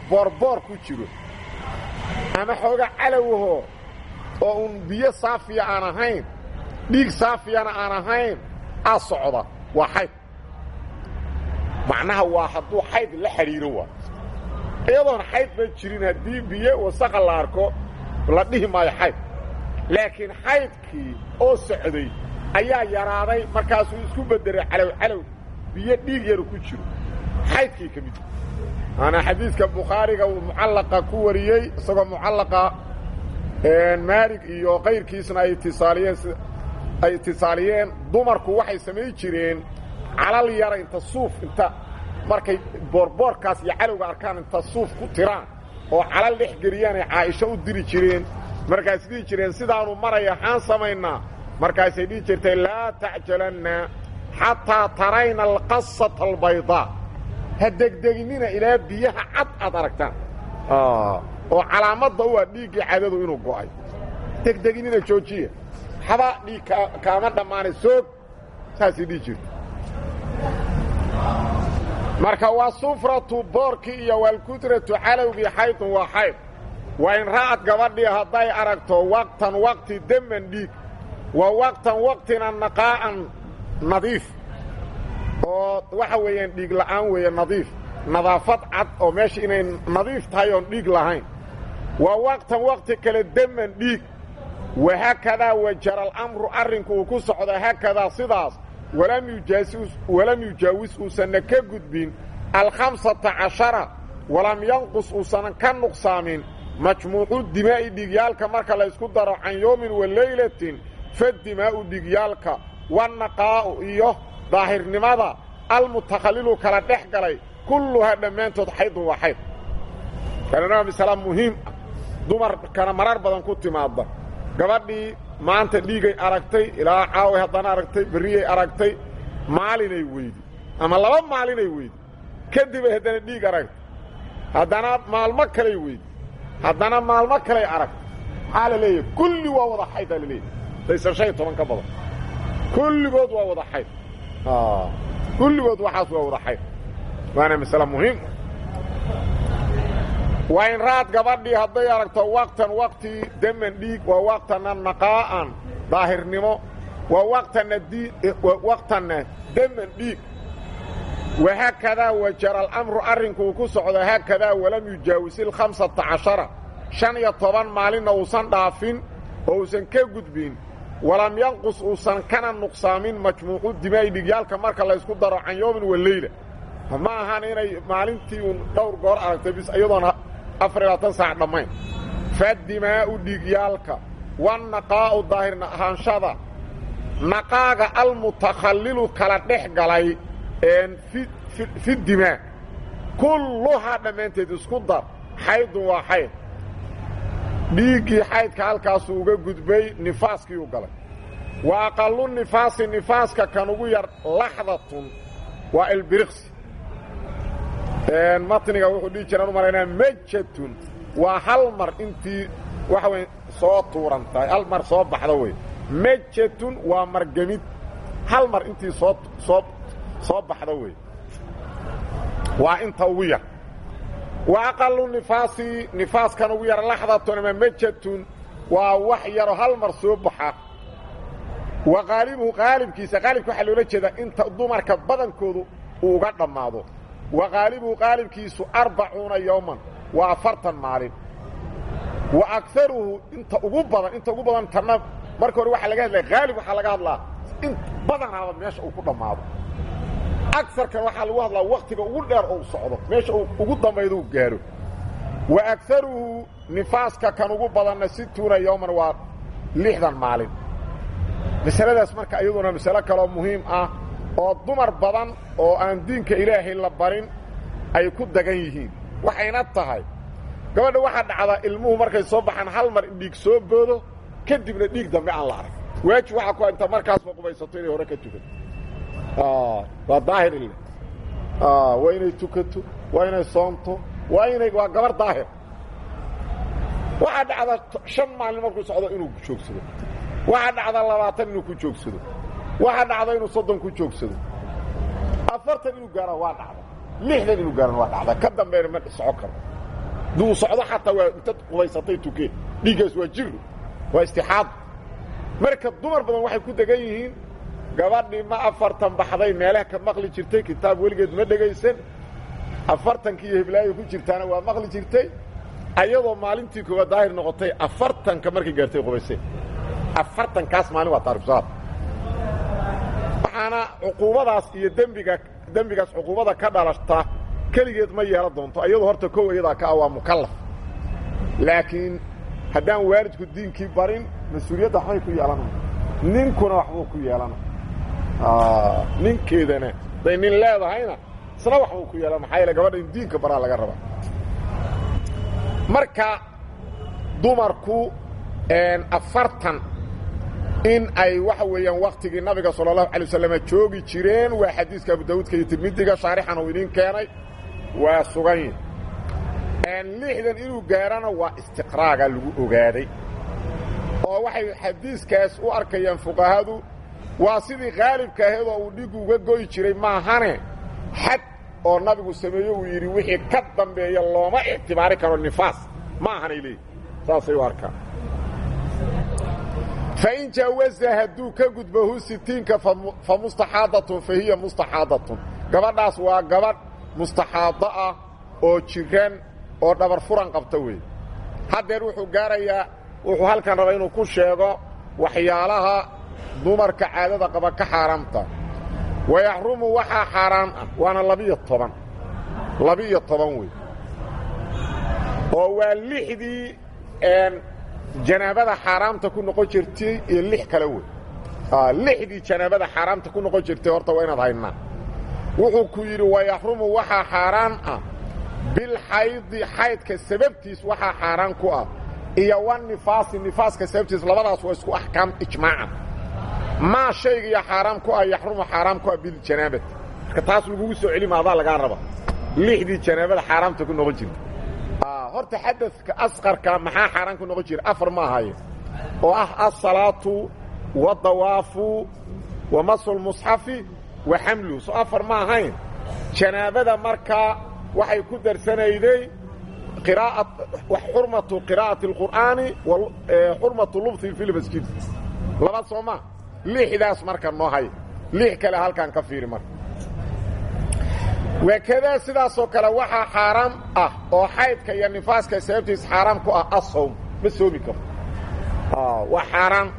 boorboor ku jiro ama xooga calowahoo oo uun biyo saafiya aan ahayn dhiig saafiyana aan ahayn aa socda waa xayd macnaha waa hadduu xayd la xidhiiro waa iyadoon xayd ba jirin haddii biyo wasaqa la arko la dhihi maayo xayd laakiin xaydkii oo socday ayaa yaraaday markaasuu isku beddelay calow calow biyo dhiig yaru ku jiro xaydkii ka mid maanaa xadiidka bukhaariga uu mucallaqa ku wariyey isagoo mucallaqa maalig iyo kayrkiisna ay itisaaliyeen ay itisaaliyeen dumarku waxay samayn jireen calal yara inta suuf inta markay boorboorkaas iyo calowga arkaan inta suuf ku tiraan oo calal dhex geliyaanay caaisho u diri jireen markaas dhihi jireen sidaanu maraya xaan samaynaa markaasay dhihi jirtay laa tacjalanna xataa tarayna alqasata albaydaa ha degdeginina ilaa biyaha cad aad aragtaan oo calaamadda u ah dhiiggii cadadu inuu go'ay degdeginina joojiya haba dhiig kaama dhammaanay soog saasay dhihi jirta marka waa sufratu boorkii iyo waalkudratu calowgii xaydun waa xayd waa in ra'ad gabadhii hadday aragto waqtan waqti deman dhiig wa waqtan waqtina naqaa'an nadiif oo waxa weeyaan dhiig la'aan weeye nadiif nadaafad cad oo meesha inay nadiif tahay oon dhiig lahayn wa waqtan waqti kale deman dhiig wahaakadaa wajara alamru arrinku uu ku socda haakadaa sidaas walam yujaawis uusanna ka gudbin alkhamsata cashara walam yanqus uusanan ka nuqsaamin majmuucu dimaa'i dhiigyaalka marka laysku daro can yowmin wa laylatin fadimaa'u dhiigyaalka wanaqaa'u iyo daahirnimada almutakhallilu kala dhex galay kulluhaa dhammaantood xaydun waa xayd kanana waa masala muhiim ah dumarkana marar badan ku timaadda gabadhii maanta dhiigay aragtay ilaa caaway haddana aragtay berriyay aragtay maalinay weydi ama laba maalinay weydi kadibay haddana dhiig aragtay haddana maalmo kalay weydi haddana maalmo kalay aragtay maxaa la leeyahay kulli waa wada xaydaa la leeyahay saysan shan iyo toban ka badan kulligood waa wada xayd kulligood waxaas waa wada xayd waana masale muhiim waa in raad gabadhii hadday aragto waqtan waqti deman dhiig waa waqtana naqaa'an daahirnimo waa waqtana waqtanna deman dhiig wahaakadaa wajara alamru arrinkuu ku socdo haakadaa walam yujaawis ilkhamsata cashara shan iyo toban maalinna uusan dhaafin oo uusan ka gudbin walam yanqus uusan kana nuqsaamin majmuucu dimaa'i dhigyaalka marka laysku daro can yoomin wa leyla ma ahan inay maalintii uun dhowr goor aragtay bis iyadoona afar iyo labaatan saac dhammayn fadimaa'u dhiigyaalka wannaqaa'u daahirna ahaanshada naqaaga almutakhallilu kala dhex galay fi dimaa kulluhaa dhammaanteed isku dar xaydun waa xayd dhiiggii xaydka halkaasuu uga gudbay nifaaskiiu galay wa aqallu nifaasi nifaaska kan ugu yar laxdatun waa ilbiriqsi matniga wuxuu dhihi jiraan u malaynaa majatun waa hal mar intii waxa wey soo tuuran tahay hal mar soo baxda wey majatun waa margemid hal mar intii soo soo soo baxda wey waa inta ugu yar wa aqalu nifaasi nifaaskan ugu yar laxdatun ama majatun waa wax yaro hal mar soo baxa wa qaalibuhu qaalibkiisa qaalibka waxaa loola jeedaa inta dumarka badankoodu uu uga dhammaado wa qaalibuhu qaalibkiisu arbacuuna yowman waa afartan maalin wa agaruhu inta ugu badan inta ugu badan tanna marka hore waxaa laga hadlaya haalib waxaa laga hadlaa in badanaaba meesha uu ku dhammaado agarkan waxaa lagu hadlaa waktiga ugu dheer ou socdo meesha uu ugu dambaydo u gaaro wa agaruhu nifaaska kan ugu badanna situuna yowman waa lixdan maalin masaladaas marka iyaduna masalo kaloo muhiim ah oo dumar badan oo aan diinka ilaahay la barin ay ku dagan yihiin waxayna tahay gabadha waxaa dhacdaa ilmuhu markay soo baxaan hal mar in dhiig soo boodo kadibna dhiig dambe aan la arag waajib waxaa ku inta markaasba qubaysato inay hore ka tukato waa daahir ile waa inay tukato waa inay soonto waa inay waa gabar daahir waxaa dhacdaa shan maalin markuu socdo inuu joogsado waxaa dhacda labaatan inuu ku joogsado waxaa dhacda inuu soddon ku joogsado afartan inuu gaara waa dhacda lixdan inuu gaarana waa dhacda ka dambeena ma soco karo duu socdo xataa waa inta qubaysatay tukeen dhiiggaas waa jiro waa istixaado marka dumar badan waxay ku degan yihiin gabadhii ma afartan baxday meelaha ka maqli jirtay kitaab weligeed ma dhegaysan afartankii iyo hiblaayo ku jirtaana waa maqli jirtay ayadoo maalintii koowaad daahir noqotay afartanka markay gaartay qubaysay afartankaas maalin waa taarikhsaad waxaana cuquubadaas iyo dembiga dembigaas cuquubada ka dhalashta keligeed ma yeelan doonto ayadoo horta kow iyadaa ka ah waa mukallaf laakiin haddaan waalidku diinkii barin mas-uuliyadda waxbay ku yeelanaya ninkuna waxbuu ku yeelanaya ninkeedana day nin leedahayna isna waxbuu ku yeelan maxaa yaele gabadha in diinka baraa laga rabaa marka dumarku afartan in ay waxa weeyaan waktigii nabiga sala allahu alay wasalam joogi jireen waa xadiiska abu dawuudka iyo tirmidiga shaarixan uu idiin keenay waa sugan yihi lixdan inuu gaarana waa istiqraaga lagu ogaaday oo waxay xadiiskaas u arkayaan fuqahadu waa sidii khaalibka ahayd oo uu dhigu uga goyi jiray maahane xad oo nabigu sameeye uu yidhi wixii ka dambeeya looma ictibaari karo nifaas ma ahanay leeyihi saasay u arkaan fain jaawaza hadduu ka gudbahu sitiinka fa mustaxaadatun fa hiya mustaxaadatun gabadhaas waa gabadh mustaxaado ah oo jiran oo dhabar furan qabta weeye haddeer wuxuu gaarayaa wuxuu halkan rabaa inuu ku sheego waxyaalaha dumarka caadada qaba ka xaaraamta wayaxrumu waxaa xaaraan ah waana labiyo toban labiyo toban wey oo waa lixdii janaabada xaaraamta ku noqon jirtay iyo lix kale wey lixdii janaabada xaaraamta ku noqon jirtay horta waa inaad haynaa wuxuu ku yidhi wayaxrumu waxaa xaaraan ah bilxaydi xaydka sababtiis waxaa xaaraan ku ah iyo wanifaasi nifaaska sababtiis labadaas waa isku axkaam ijmaacan maa shaygiiyo xaaraam ku ah yaxrumu xaaraam ku ah biljanaabati marka taas lagugu soo celima adaa lagaa raba lixdii janaabada xaaraamta ku noqon jirta horta xadadka asqarka maxaa xaaraan ku noqon jira afar ma ahaye oo ah asalaatu wadawaafu wa masulmusxafi wa xamluhu soo afar ma ahayn janaabada markaa waxay ku darsanayday xurmatu qiraa'ati اlqur'aani xurmatu lubhi fi lmasjid laba soo ma lixdaas marka noo hay lix kale halkaan ka fiiri marka wakadaa sidaasoo kale waxaa xaaraam ah oo xaydka iyo nifaaska sababtiis xaaraam ku ah asawm ma soomi karo waa xaaraan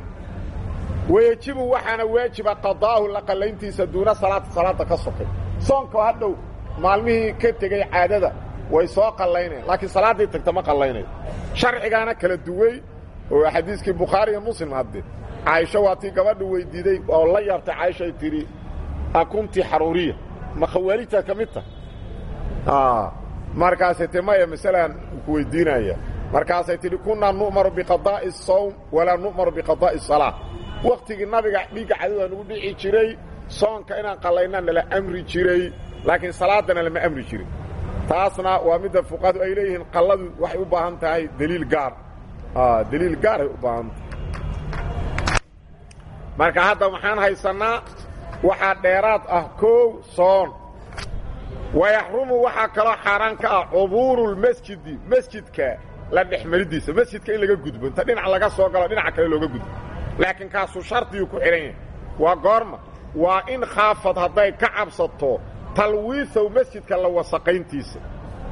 wayejibu waxaana waajiba qadaahu la qallayntiisa duuna salaata salaada ka sokay soonka hadhow maalmihii ka tegey caadada way soo qallaynayaan laakiin salaaddii tagta ma qallaynayo sharcigaana kala duwey oo xadiiskii bukhaari iyo muslim hadde caaisho waa tii gabadha weydiiday oo la yaabtay caaishay tidhi akunti xaruuriya ma khawaarijtaad ka mid tahay markaasay ti maya masalaan ku weydiinaya markaasay tidhi kunnaa nu'maru biqadaa'i asawm walaa nu'maru biqadaa'i asalaa wakhtigii nabiga dhiigga cadada nagu dhici jiray soonka inaan qallaynaa nala amri jiray laakiin salaadana lama amri jirin taasna waa midda fuqahadu ay leeyihiin qalladu waxay u baahan tahay deliil gaar deliil gaaray u baahan tahay marka hadda waxaan haysannaa waxaa dheeraad ah koow soon wayaxrumu waxaa kaloo xaaraan ka ah cubuurulmasjidi masjidka la dhexmaridiisa masjidka in laga gudbo inta dhinac laga soo galo dhinaca kale looga gudbo laakiin kaasuu shardiguu ku xidhan yahay waa goorma waa in khaafad hadday ka cabsato talwiisow masjidka la wasaqayntiisa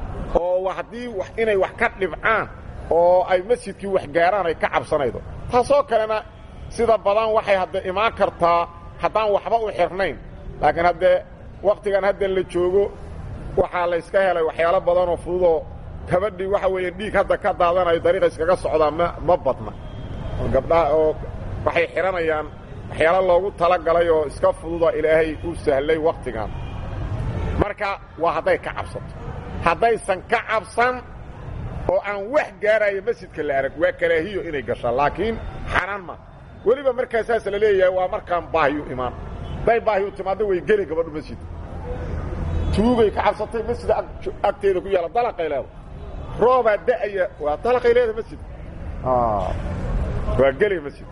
oo haddii inay wax ka dhibcaan oo ay masjidkii wax gaaraan ay ka cabsanaydo taasoo kalena sida badan waxay hadda imaan kartaa haddaan waxba u xirnayn laakiin haddee wakhtigan hadda la joogo waxaa la yska helay waxyaalo badanoo fududoo kabadhii waxa weeye dhiig hadda ka daadanayo dariiqa iskaga socdaa ma ma badna oo gabdhaha oo waxay xidhanayaan waxyaalo loogu talagalay oo iska fududoo ilaahay u sahlay wakhtigan marka waa hadday ka cabsato haddaysan ka cabsan oo aan wax gaaraayo masjidka la arag waa karaahiyo inay gashaan laakiin xaraan ma weliba markaa saas la leeyahay waa markaan baahiyu imaan hadday baahiyu timaaddo way geli gabadhu masjidka tuugay ka cabsatay masjida agteeda ku yaalla dalaqay leeda roobaa da'aya waa dalaqay leeda masjid waa geli masjid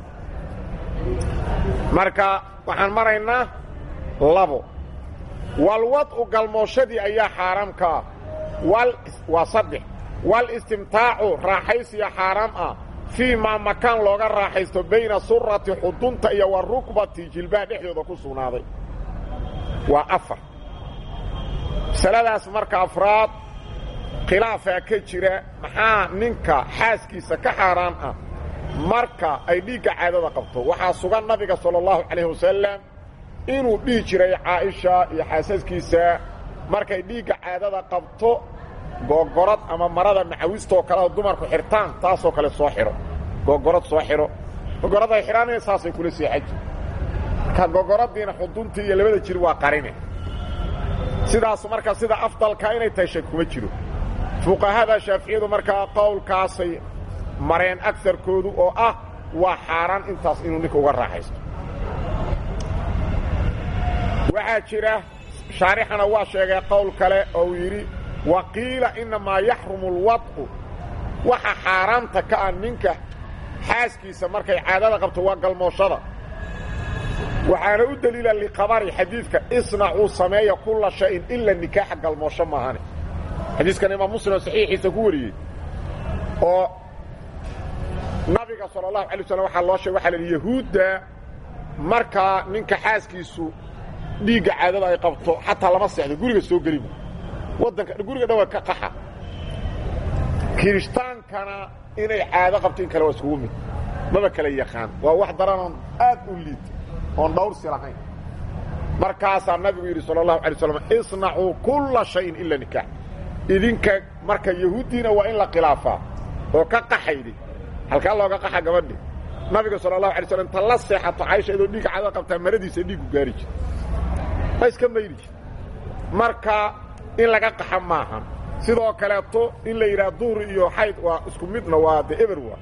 marka waxaan maraynaa labo walwad'u galmooshadii ayaa xaaraam ka ah wal waa saddex walistimtaacu raaxaysiya xaaraam ah fii maa makaan looga raaxaysto bayna surati xudunta iyo wa rukbati jilbaha dhexdooda ku sugnaaday waa afar masaladaas marka afraad khilaafaa ka jira maxaa ninka xaaskiisa ka xaaraan ah marka ay dhiigga caadada qabto waxaa sugan nabiga sala allahu calayh wasalam inuu dhihi jiray caaisha iyo xaasaskiisa markay dhiigga caadada qabto googorad ama marada macawistoo kalea dumarku xirtaan taasoo kale soo xidho googorad soo xidho googorad ay xidhanaya saasay kula seexaji marka googoradiina xuduntii iyo labada jir waa qarine sidaas marka sida afdalka inay tahay shak kuma jiro fuqahada shaaficiyadu markaa qowlkaasay mareen agarkoodu oo ah waa xaaraan intaas inuu ninka uga raaxaysto waxaa jira shaarixana waa sheegay qowl kale oo uu yidhi wa qiila innamaa yaxrumu alwad'u waxa xaaraanta ka ah ninka xaaskiisa markay caadada qabto waa galmooshada waxaana u deliila liqabari xadiidka isnacuu sameeya kulla shayin ila nikaaxa galmoosho maahane xadiiskan imaam muslim oo saxiixiisa ku wariyey oo nabiga sala allahu alay waslam waxaa loo sheegay waxa la yidhi yahuudda markaa ninka xaaskiisu dhiigga caadada ay qabto xataa lama seexdo guriga soo gelima waddanka guriga dhan waa ka qaxa kiristaankana inay caado qabto in kale waa iskugu mid maba kala yaqaan waa wax daranoon aad u liito oon dhawrsi lahayn markaasaa nabigu yidhi sala allahu alay slam isnacuu kulla shayin ila nikaax idinka marka yahuuddiina waa in la khilaafaa oo ka qaxaydi halkaa looga qaxa gabadhi nabiga sala allahu alay slam inta la seexato caysha idoo dhiigga caadada qabtaa maradiisa dhiiggu gaari jir ma iska mayri jir marka in laga qaxa maaha sidoo kaleeto in la yidhaha duhri iyo xayd waa isku midna waa de eber waa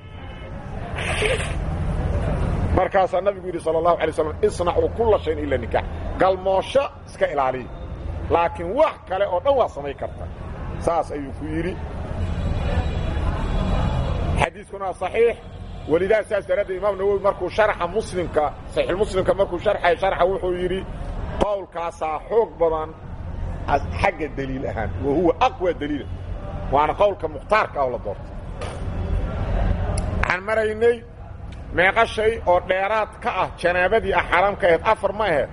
markaasaa nabigu yidhi sala allahu alay slam isnacuu kulla shayin ila nikaax galmoosho iska ilaaliya laakiin wax kale oo dhan waa samayn karta saas ayuu ku yidhi xadiiskuna waa saxiix welidaa saas daraaddeed imaam nawowi markuu sharxa muslimka saxiixulmuslimka markuu sharxay sharxa wuxuu yidhi qowlkaasaa xoog badan xagga deliil ahaan wa huwa aqwa daliila waana qowlka mukhtaarka ah oo la doortay waxaan maraynay meeqa shay oo dheeraad ka ah janaabadii ah xaaraam ka ahayd afar ma ahayd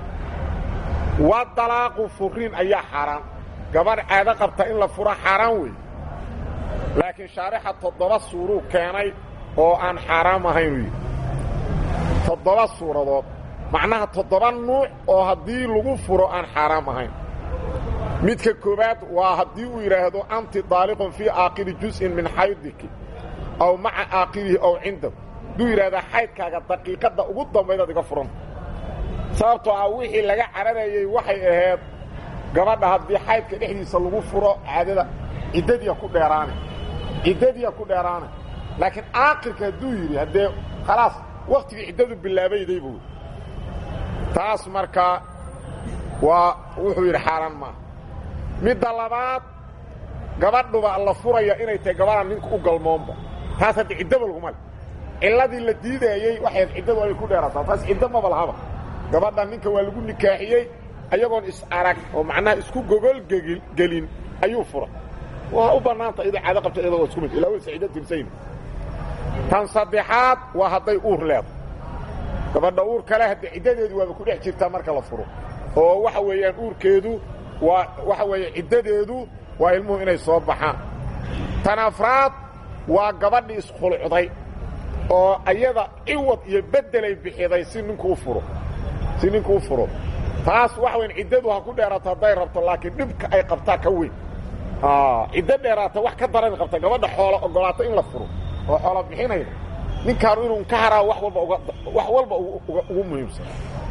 waa dalaaqu furiin ayaa xaaraan gabadh caado qabta in la fura xaaraan weeye laakiin shaarixa toddoba suuruu keenay oo aan xaaraam ahaynuu yidhi toddoba suuradood macnaha toddoba nuuc oo haddii lagu furo aan xaaraam ahayn midka koowaad waa haddii uu yidhaahdo anti daaliqun fii aakiri jus'in min xaydiki aw maca aakirihi ow cindahu hadduu yidhahdaa xaydkaaga daqiiqadda ugu dambaydaad iga furanta sababtoo ah wixii laga cararayey waxay ahayd gabadha haddii xaydka dhexdiisa lagu furo caadada ciddadiya ku dheeraane ciddadiya ku dheeraane laakiin aakirka hadduu yidhi haddee khalaas wakhtigii ciddadu bilaabayday buu taas markaa waa wuxuu yidhi xaaraan maaha midda labaad gabadhuba la furaya inay tahay gabadhaan ninka u galmoonba taas hadda ciddaba laguma le cilladii la diidaayey waxay ciddadu ay ku dheerataa taas ciddo maba lahaba gabadha ninka waa lagu nikaaxiyey ayagoon is-arag oo macnaha isku gogol gelin ayuu fura waa u bannaanta idoo caado qabta iyadoo isku mid ilaa waysa ciddo tirsayn tan saddexaad waa hadday uur leedo gabadha uur kale hadda ciddadeedu waaba ku dhex jirtaa marka la furo oo waxa weeyaan uurkeedu waa waxa weeye ciddadeedu waa ilmuhu inay soo baxaan tan afraad waa gabadhii iskhulcday oo ayada ciwad iyo beddelay bixiday si ninku u furo si ninku u furo taas waxa weyan ciddadu ha ku dheeraato hadday rabto laakiin dhibka ay qabtaa ka weyn ciddo dheeraata wax ka daran qabta gabadha xoola ogolaato in la furo oo xoola bixinayda ninkaanu inuu ka haraa wax walba uga wax walba ugu muhiimsan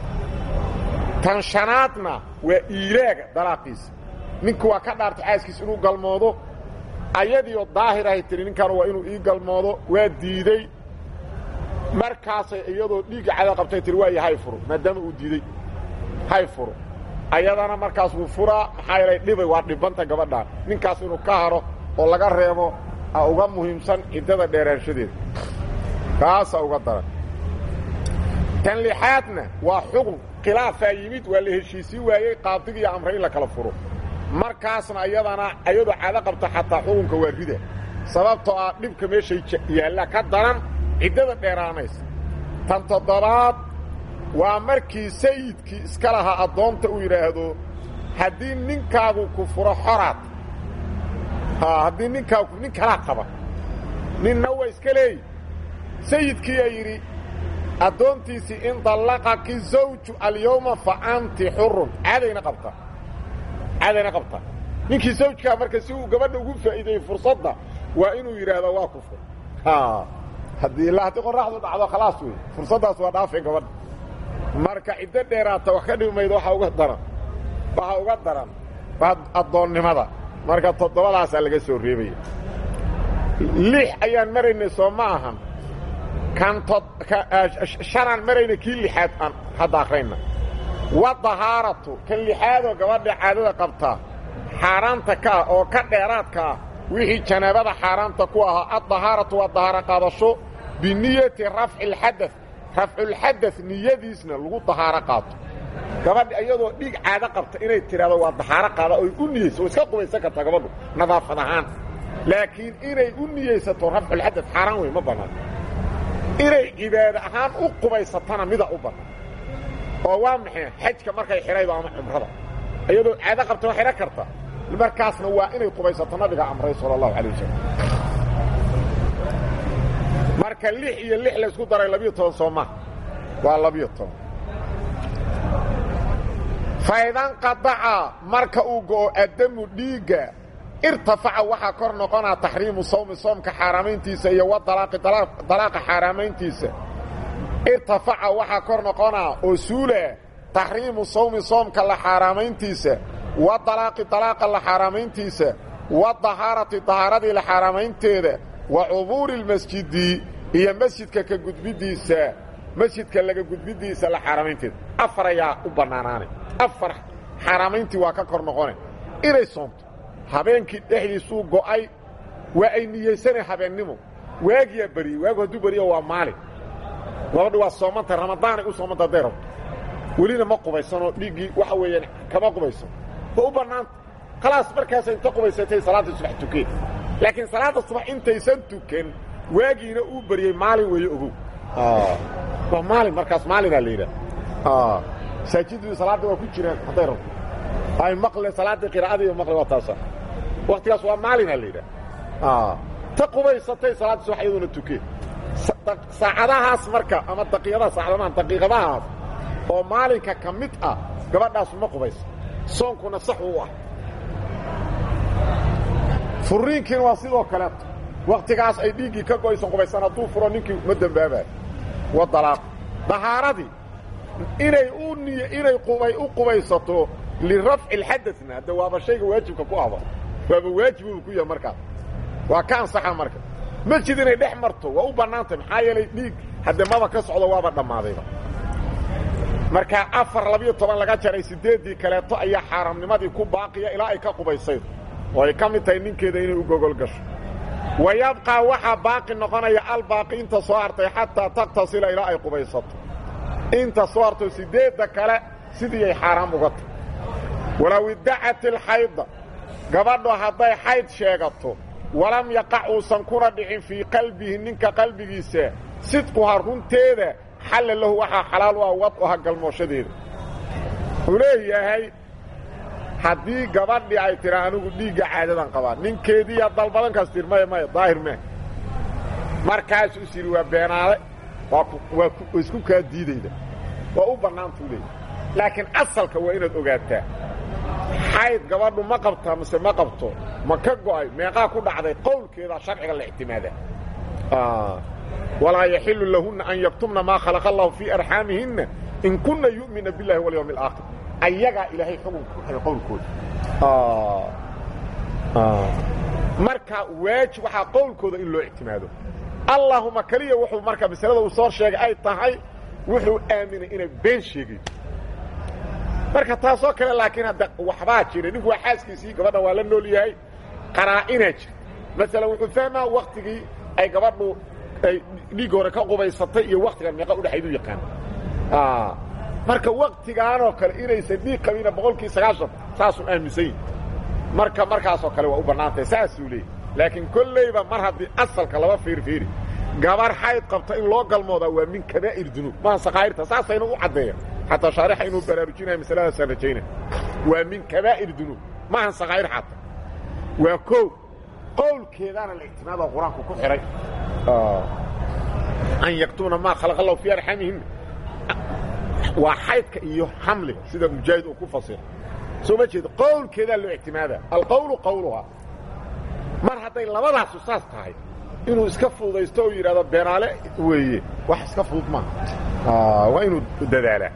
tan shanaadna waa iilaaga dalaaqiisa ninku waa ka dhaartay xaaskiisa inuu galmoodo ayadiioo daahir ahay tiri ninkaanu waa inuu ii galmoodo waa diidey markaasay iyadoo dhiigga cada qabtay tiri waayo hay furo maadaama uu diidey hay furo ayadana markaas wuu furaa maxaa yeelay dhibay waa dhibanta gabadhaan ninkaas inuu ka haro oo laga reebo a uga muhiimsan ciddada dheeraanshadeeda kaasaa uga daran tan lixaadna waa xukun khilaafaa yimid waa la heshiisii waayey qaadigii amray in la kala furo markaasna iyadana ayadoo caado qabta xataa xukunka waa rida sababtoo ah dhibka meeshay yaalla ka daran ciddada dheeraanaysa tan toddobaad waa markii sayidkii iska lahaa addoonta uu yidhaahdo haddii ninkaagu ku furo xoraad haddii ninkaagu nin kalaa qaba ninna waa iska leeyi sayidkiiyaa yidhi addoontiisii in dallaqaki zawju alyawma fa anti xurun caadayna qabta caadayna qabta ninkii zawjkaa marka si uu gabadha ugu faa'iideeyey fursadda waa inuu yidhaahdo waa ku fur haddii ilaa haddii qorraxdu dhacdo khalaas wey fursaddaas waa dhaafay gabadha marka ciddo dheeraata wax ka dhimaydo waxaa uga daran waxaa uga daran addoonnimada marka toddobadaasaa laga soo reebaya lix ayaan maraynay soo ma ahan kan shanaan marayna kii lixaad aan hadda akhrayna wa dahaaratu kan lixaadoo gabadha caadada qabtaa xaaraanta ka ah oo ka dheeraadka ah wixii janaabada xaaraanta ku ahaa addahaaratu waa dahaaro qaadasho biniyati rafci alxadad rafculxadad niyadiisna lagu dahaaro qaato gabadha iyadoo dhiig caado qabta inay tidhahdo waa dahaaro qaada oy u niyeyso oo iska qubaysan kartaa gabadhu nadaafad ahaan laakiin inay u niyeysato rafculxadad xaaraan wey ma bannaan inay cibaado ahaan u qubaysatana mida u bannaan oo waa maxay xajka markay xidhaydo ama cumrada iyadoo caado qabta waa xidhan karta markaasna waa inay qubaysato nabiga amray sala allahu calay wasalam marka lix iyo lix laysku daray labiyo toban soo maha waa labiyo toban faydanqadaca marka uu go'o addamu dhiigga irtafaca waxaa kor noqonaa taxriimu sawmi soomka xaaraamayntiisa iyo wa dalaaqa xaaraamayntiisa irtafaca waxaa kor noqonaa oo suula taxriimu sawmi soomka la xaaraamayntiisa wa dalaaqi dalaaqa la xaaraamayntiisa wa dahaarati dahaaradii la xaaraamaynteeda wa cubuuri lmasjidi iyo masjidka ka gudbiddiisa masjidka laga gudbiddiisa la xaaraamaynteeda afar ayaa u bannaanaanay afar xaaraamayntii waa ka kor noqone inay soomto habeenkii dhexdiisuu go'ay waa ay niyeysanay habeennimo waagiyaa beriyey waagu hadduu beriyo waa maalin gabadha waa soomanta ramadaanay u soomanta hadday rabto welina ma qubaysanoo dhiiggii waxa weeyaan kama qubaysan ma u bannaanta khalaas markaasa inta qubaysatay salaadda subax tukeen laakiin salaadda subax intaysan tukan waagiina uu beriyey maalin weeye ogow waa maalin markaas maalinaa la yidhaha masaajiddu salaadda waa ku jiraan hadday rabto ay maqle salaaddii qiraa'adii maqle waa taasa waktigaas waa maalinaa la yidhaha ta qubaysatay salaadda subax iyaduna tukeen saacadahaas marka ama daqiiqadaha saacadamaha daqiiqadahaas oo maalinka ka mid ah gabadhaasu ma qubaysa soonkuna sax u ah furiinkiina waa sidoo kaleeto waktigaas ay dhiiggii ka go'aysan qubaysan hadduu furo ninkii ma dembaabayo wa dalaaq dahaaradii inay u niy inay qubay u qubaysato lirafci alxadadna hadda waaba shayga waajibka ku ahba waaba waajibuu ku yahay markaas waa ka ansaxa marka masjid inay dhex marto waa u bannaantay maxaa yeelay dhiig hadde maba ka socdo waaba dhammaadayba markaa afar labiyo toban laga jaray siddeeddii kaleeto ayaa xaaraamnimadii ku baaqiya ilaa ay ka qubaysaydo oo ay ka mid tahay ninkeeda inay u gogol gasho wa yabqaa waxaa baaqi noqonaya albaaqi inta soo hartay xataa taktasila ilaa ay qubaysato inta soo harto siddeedda kale sidii ay xaaraam uga tahy walow iddacat ilxayda gabadho hadday xayd sheegato walam yaqac uusan kuna dhicin fii qalbihi ninka qalbigiisa sidquha runteeda xalla lahu waxaa xalaal u ah wad u aha galmooshadeeda wuxuu leeyahay haddii gabadhii ay tira anigu dhiigga caadadan qabaa ninkeediiyaa dalbadankaas tir maya maya daahir meh markaasuu is yidhi waa beenaade waa waa isku kaa diidayda waa u bannaantuu leeyahy laakiin asalka waa inaad ogaataa xayd gabadhu ma qabtaa mise ma qabto ma ka go'ay meeqaa ku dhacday qowlkeedaa sharciga la ictimaadaa walaa yaxilu lahunna an yaktumna maa khalaqa allahu fii arxaamihinna in kunna yu'mina biاllahi walyawmi alaakhir ayagaa ilaahay xukunka ku xidhay qowlkooda marka waajib waxaa qowlkooda in loo ictimaado allahuma keliya wuxuu marka masalada uu soo sheegay ay tahay wuxuu aaminay inay been sheegayo marka taasoo kale laakiin hadda waxbaa jira ninku waa xaaskiisii gabadha waa la nool yahay qaraa'inaa jira masalan wuxuu fahmaa waktigii ay gabadhu ay dhiig hore ka qubaysatay iyo waktigan meeqa udhexayd u yaqaan marka waktigaanoo kale inaysan dhiig qabina boqolkii sagaashan saasuu aaminsan yihi marka markaasoo kale waa u bannaantahay saasuu leeyay laakiin kollayba mar haddii asalka laba fiirfiiri gabar xayd qabta in loo galmoodaa waa min kabaa'ir dunuub maaha sakaa'irta saasayna u caddeeya xataa shaarixa inuu baraarujinaya masaladaasaan rajaynaya waa min kabaa'ir dunuub maahan sakaa'ir xataa waa koow qowlkeedaana la ictimaada qur-aanku ku xidhay an yaktumna maa khalaqa allahu fii arxamihim waa xaydka iyo xamliga sida mujaahid uu ku fasira soo ma jeedo qowlkeedaa loo ictimaada alqowlu qowluhaa mar hadday labadaasu saas tahay inuu iska fududaysto oo yidhahdo beenaale weeye wax iska fudud maaha waa inuu dadaalaa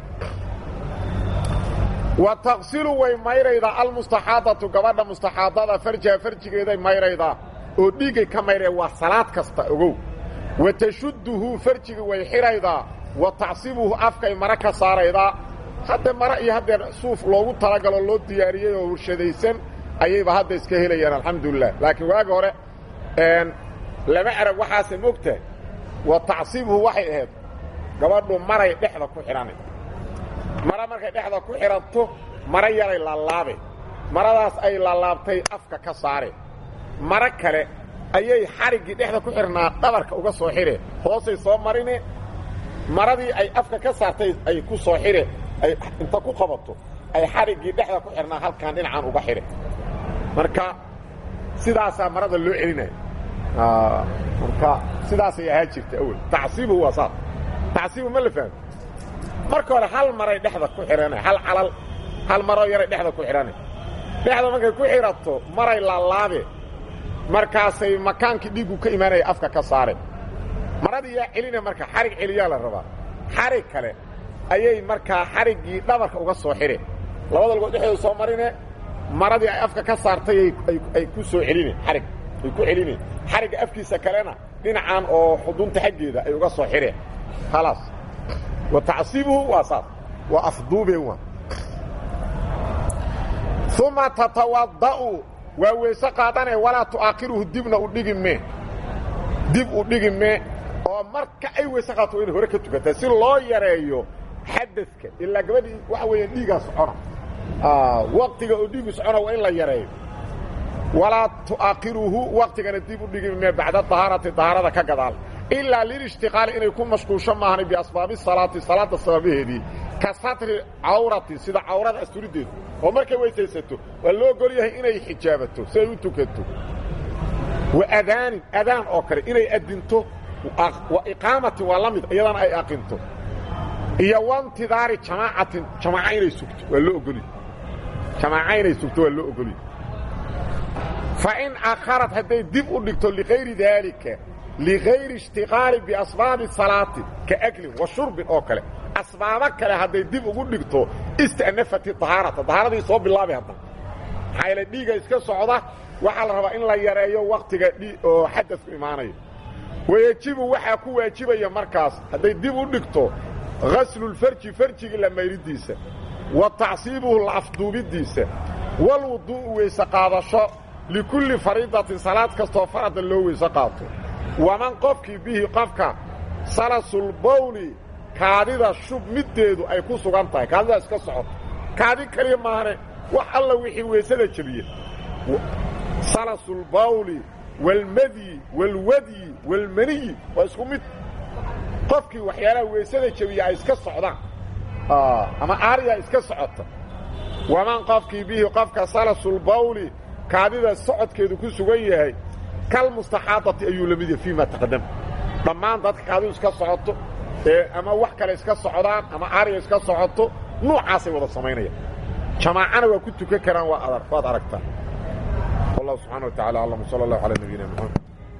wa taqsilu way mayraydaa almustaxaadatu gabadha mustaxaadada farjaha farjigeeday mayraydaa oo dhiiggay ka mayraya waa salaad kasta ogow wa tashudduhu farjiga way xidhaydaa wa tacsibuhu afkay mara ka saaraydaa hadda mara iyo haddeer suuf loogu talagaloo loo diyaariyey oo warshadaysan ayayba hadda iska helayaan alxamdulilah laakiin waagi hore lama arag waxaase mogtahay wa tacsibuhu waxay ahayd gabadhu maray dhexda ku xidhanay mara markay dhexda ku xidhanto mara yaray laalaabe maradaas ay laalaabtay afka ka saare maro kale ayay xariggii dhexda ku xidhnaa dhabarka uga soo xidhe hoosay soo marine maradii ay afka ka saartay ay ku soo xidhe ay inta ku qabato ay xariggii dhexda ku xidhnaa halkaan dhinacaan uga xidhe marka sidaasaa marada loo celinaya marka sidaasay ahaa jirta awel tacsiibu waa saas tacsiibu ma la fahmo marka hore hal maray dhexda ku xidhanay hal calal hal maroo yaray dhexda ku xidhanay dhexda markay ku xidhato maray laalaabe markaasay makaankii dhiiggu ka imaanaya afka ka saare maradii yaa celina marka xarig celiyaa la rabaa xarig kale ayay markaa xariggii dhabarka uga soo xidhe labada lugood dhexdooda soo marine maradii ay afka ka saartay ay ku soo celine xarig ay ku celine xarigga afkiisa kalena dhinacan oo xudunta xaggeeda ay uga soo xidheen khalaas wa tacsibuhu waa saas waa afduubeen waa uma tatawada'u waa weyse qaadanee walaa tu'aakhiruhu dibna u dhigi mee dib u dhigi mee oo marka ay weyse qaato waa inay hore ka tukataa si loo yareeyo xadadka ilaa gabadhii waxa weeya dhiigaa socona waqtiga oo dhiigu socona waa in la yareeyo walaa tu'aakhiruhu waqtigana dib u dhigi mee bacda dahaarati dahaarada ka gadaal ilaa lilishtiqaali inay ku mashquulsho maahan biasbaabi salaati salaadda sababaheedii ka satri cawrati sida cawrada asturideedu oo markay weysaysato waa loo ogol yahay inay xijaabato si ay u tukato wa adaanin adaan oo kale inay adinto wa iqaamatin waa la mid iyadana ay aqinto iyo wantidaari jamaacatin jamaaca inay sugto waa loo ogolya jamaaca inay sugto waa loo ogolya fa in akharat hadday dib u dhigto likayri daalika ligayri ishtiqaali biasbaabi salaati ka aklin wa shurbin oo kale asbaabo kale hadday dib ugu dhigto istanafati dahaarata dahaaradii soo bilaabay haddana maxaa yaele dhiiga iska socda waxaa la rabaa in la yareeyo waktiga oo xadadku imaanayo wayejibu waxaa ku waajibaya markaas hadday dib u dhigto ghaslulfarji farjigii la mayridiisa wa tacsiibuhu la afduubidiisa walwuduu'u weyse qaadasho likulli fariidatin salaad kastoo farada loo weyse qaato waman qofkii bihi qofka salasulbawli kaadida shub middeedu ay ku sugan tahay kaadidaa iska socoto kaadi keliya maahane wax alla wixii weysada jebiye salasulbawli walmadyi walwadyi walmaniyi waa isku mid qofkii waxyaalaha weysada jebiya ay iska socdaan ama aariyaa iska socota waman qofkii bihi qofka salasulbawli kaadida socodkeedu ku sugan yahay kalmustaxaadati ayuu la mid yahay fii ma taqadama dhammaan dadka kaadidu iska socoto ee ama wax kale iska socdaan ama aariya iska socoto nuucaasay wada samaynayaan jamaacana waa ku tukan karaan waa waad aragtaa wallahu subxana wa tacala aclam sala allahu calaa nabiyina maxamed